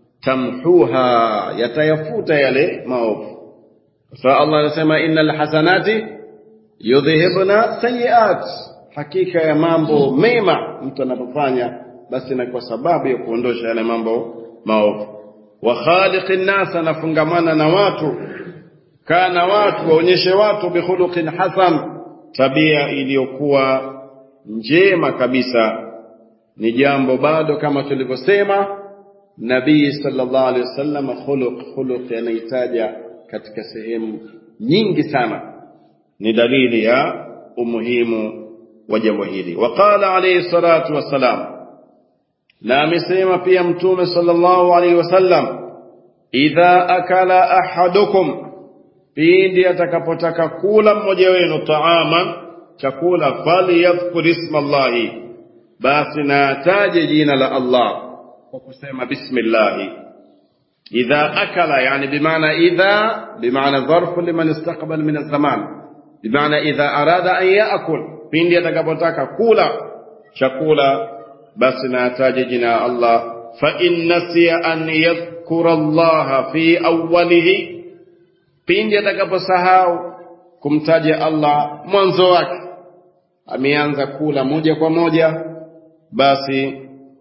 tamhuha yatayafuta yale maovu kwa Allah anasema innal hasanati yudhhibna sayiat hakika ya mambo mema mtu anapofanya basi na kwa sababu ya kuondosha yale mambo maovu wa khaliqin nas anafungamana na watu kana watu waonyeshe watu bikhuluqin hasan tabia iliyokuwa njema kabisa ni jambo bado kama tulivyosema nabii sallallahu alaihi wasallam khuluq khuluq anaitaja katika sehemu nyingi sana ni dalili ya umuhimu wa jambo hili waqala alayhi salatu wassalam na amesema pia mtume sallallahu alaihi wasallam idha akala ahadukum pindi atakapotaka kula mmoja wenu taaman chakula falyadhkur isma Allahi basi na ataje jina la Allah kwa kusema bismillah idha akala yani bimaana idha bimaana dharfu liman istaqbal min az-zaman bimaana idha arada an yaakul pindi atakapotaka kula chakula basi na ataje jina la Allah fa in nasiya an yadhkura Allah fi awwalihi pindi atakaposahau kumtaja Allah mwanzo wake ameanza kula moja kwa moja basi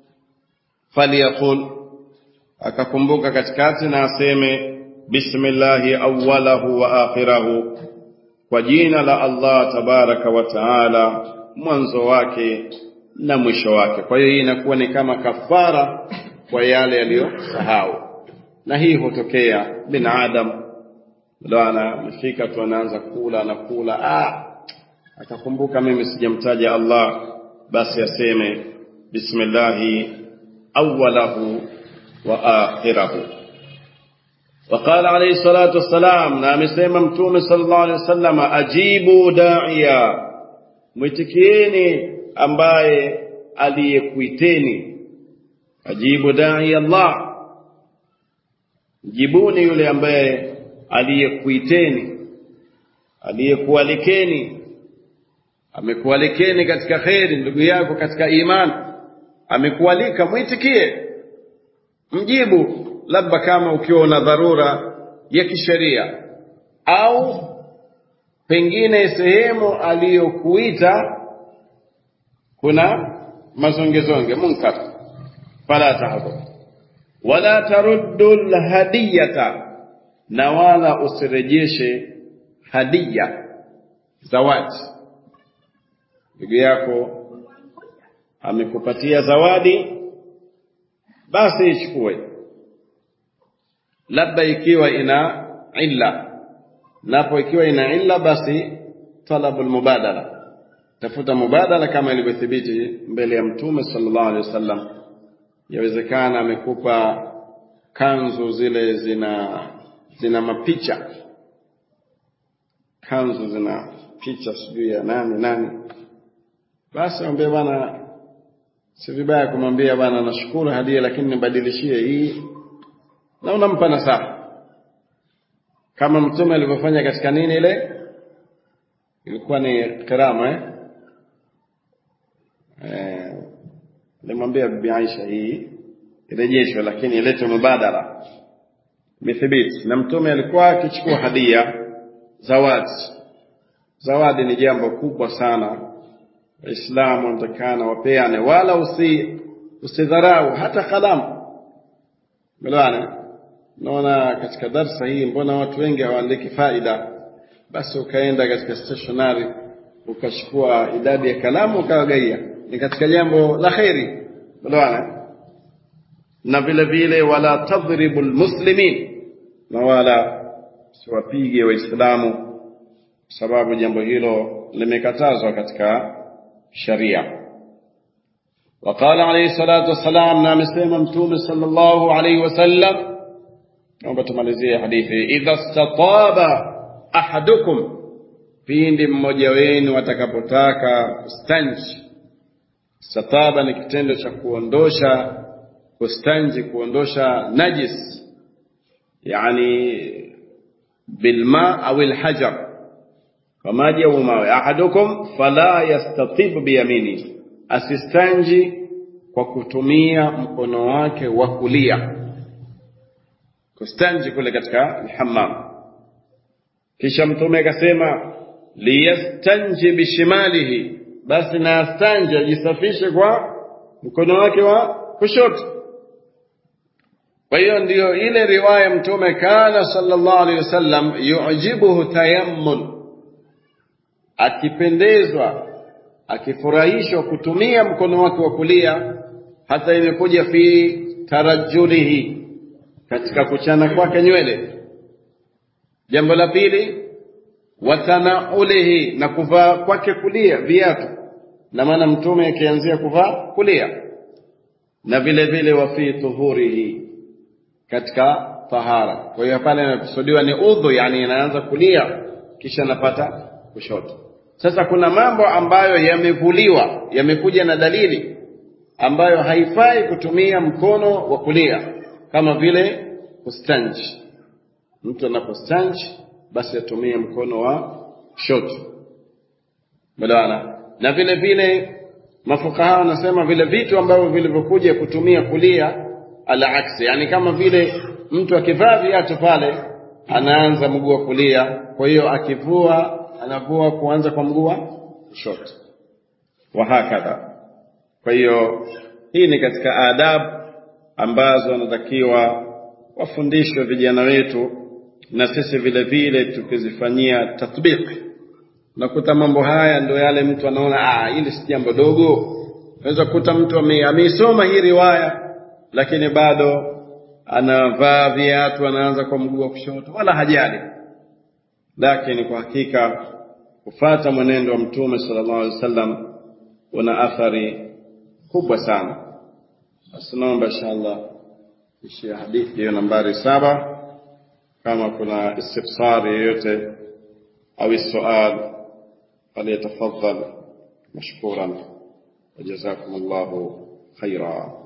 faliyaqul akakumbuka katikati na aseme bismillahi awwalahu wa akhirahu kwa jina la Allah tabaraka wa taala mwanzo wake na mwisho wake kwa hiyo hii inakuwa ni kama kafara kwa yale yaliyosahau na hii hutokea binadamu ndo anafika tu anaanza kula anakula ah akakumbuka mimi sijamtaja Allah basi aseme bismillahi awwalahu wa akhirahu وقال عليه الصلاة والسلام نعم سيما متوم صلى الله عليه وسلم أجيبوا داعيا mwitikieni ambaye aliyekuiteni ajibu dai Allah jibuni yule ambaye aliyekuiteni aliyekualikeni amekualikeni katika kheri ndugu yako katika imani amekualika mwitikie mjibu labda kama ukiwa una dharura ya kisheria au pengine sehemu aliyokuita kuna mazongezonge munkar fala tahdhur wala taruddu alhadiyata na wala usirejeshe hadiya zawadi ndugu yako amekupatia zawadi basi ichukue labda ikiwa ina illa napo ikiwa ina illa basi talabu almubadala tafuta mubadala kama ilivyothibiti mbele ya mtume sallallahu alaihi wasallam yawezekana amekupa kanzu zile zina zina mapicha kanzu zina picha sijui ya nani nani basi mwambie bwana si vibaya kumwambia bwana nashukuru hadia lakini nibadilishie hii na unampa nasaha kama mtume alivyofanya katika nini ile ilikuwa ni kirama eh eh alimwambia bibi Aisha hii irejeshwe lakini ilete mubadala imethibiti na mtume alikuwa akichukua hadia zawadi zawadi ni jambo kubwa sana waislamu wanatakana wapeane wala usi usidharau hata kalamu melewana naona katika darsa hii mbona watu wengi hawaandiki faida basi ukaenda katika stationary ukachukua idadi ya kalamu ukawagaia ni katika jambo la kheri melewana na vile vile wala tadhribu lmuslimin na wala siwapige waislamu sababu jambo hilo limekatazwa katika sharia وقال عليه الصلاة والسلام نعم سيما متوم صلى الله عليه وسلم naomba tumalizie hadithi idha stataba ahadukum pindi mmoja wenu atakapotaka kustanji stataba ni kitendo cha kuondosha kustanji kuondosha najis yani bilma au alhajar kwa maji au mawe ahadukum fala yastatib biyamini asistanji kwa kutumia mkono wake wa kulia kustanji kule katika alhammam kisha mtume akasema liyastanji bishimalihi basi na astanje ajisafishe kwa mkono wake wa kushoto kwa hiyo ndiyo ile riwaya mtume kana sallallahu alaihi wasallam yujibuhu tayammun akipendezwa akifurahishwa kutumia mkono wake wa kulia hata imekuja fi tarajulihi katika kuchana kwake nywele jambo la pili watanaulihi na kuvaa kwake kulia viatu na maana mtume akianzia kuvaa kulia na vile vile wa fi tuhurihi katika tahara kwa hiyo pale inakusudiwa ni udhu yani inaanza kulia kisha anapata kushoto sasa kuna mambo ambayo yamevuliwa yamekuja na dalili ambayo haifai kutumia mkono wa kulia kama vile kustanji mtu anapostanji basi atumie mkono wa kushoto melewana na vile vile mafukaha wanasema vile vitu ambavyo vilivyokuja kutumia kulia ala aksi yani kama vile mtu akivaa viatu pale anaanza mguu wa kulia kwa hiyo akivua anavua kuanza kwa mguu wa kushoto wa hakadha kwa hiyo hii ni katika adabu ambazo wanatakiwa wafundishwe vijana wetu na sisi vile vile tukizifanyia tatbiki unakuta mambo haya ndio yale mtu anaona ah hili si jambo dogo unaweza kukuta mtu ameisoma hii riwaya lakini bado anavaa viatu anaanza kwa mguu wa kushoto wala hajali lakini kwa hakika kufata mwenendo wa mtume sallallahu alaihi wasallam una athari kubwa sana basi naomba inshallah ishia hadithi hiyo nambari saba kama kuna istifsari yoyote au sual falyatafaddal mashkuran wajazakum Allahu khaira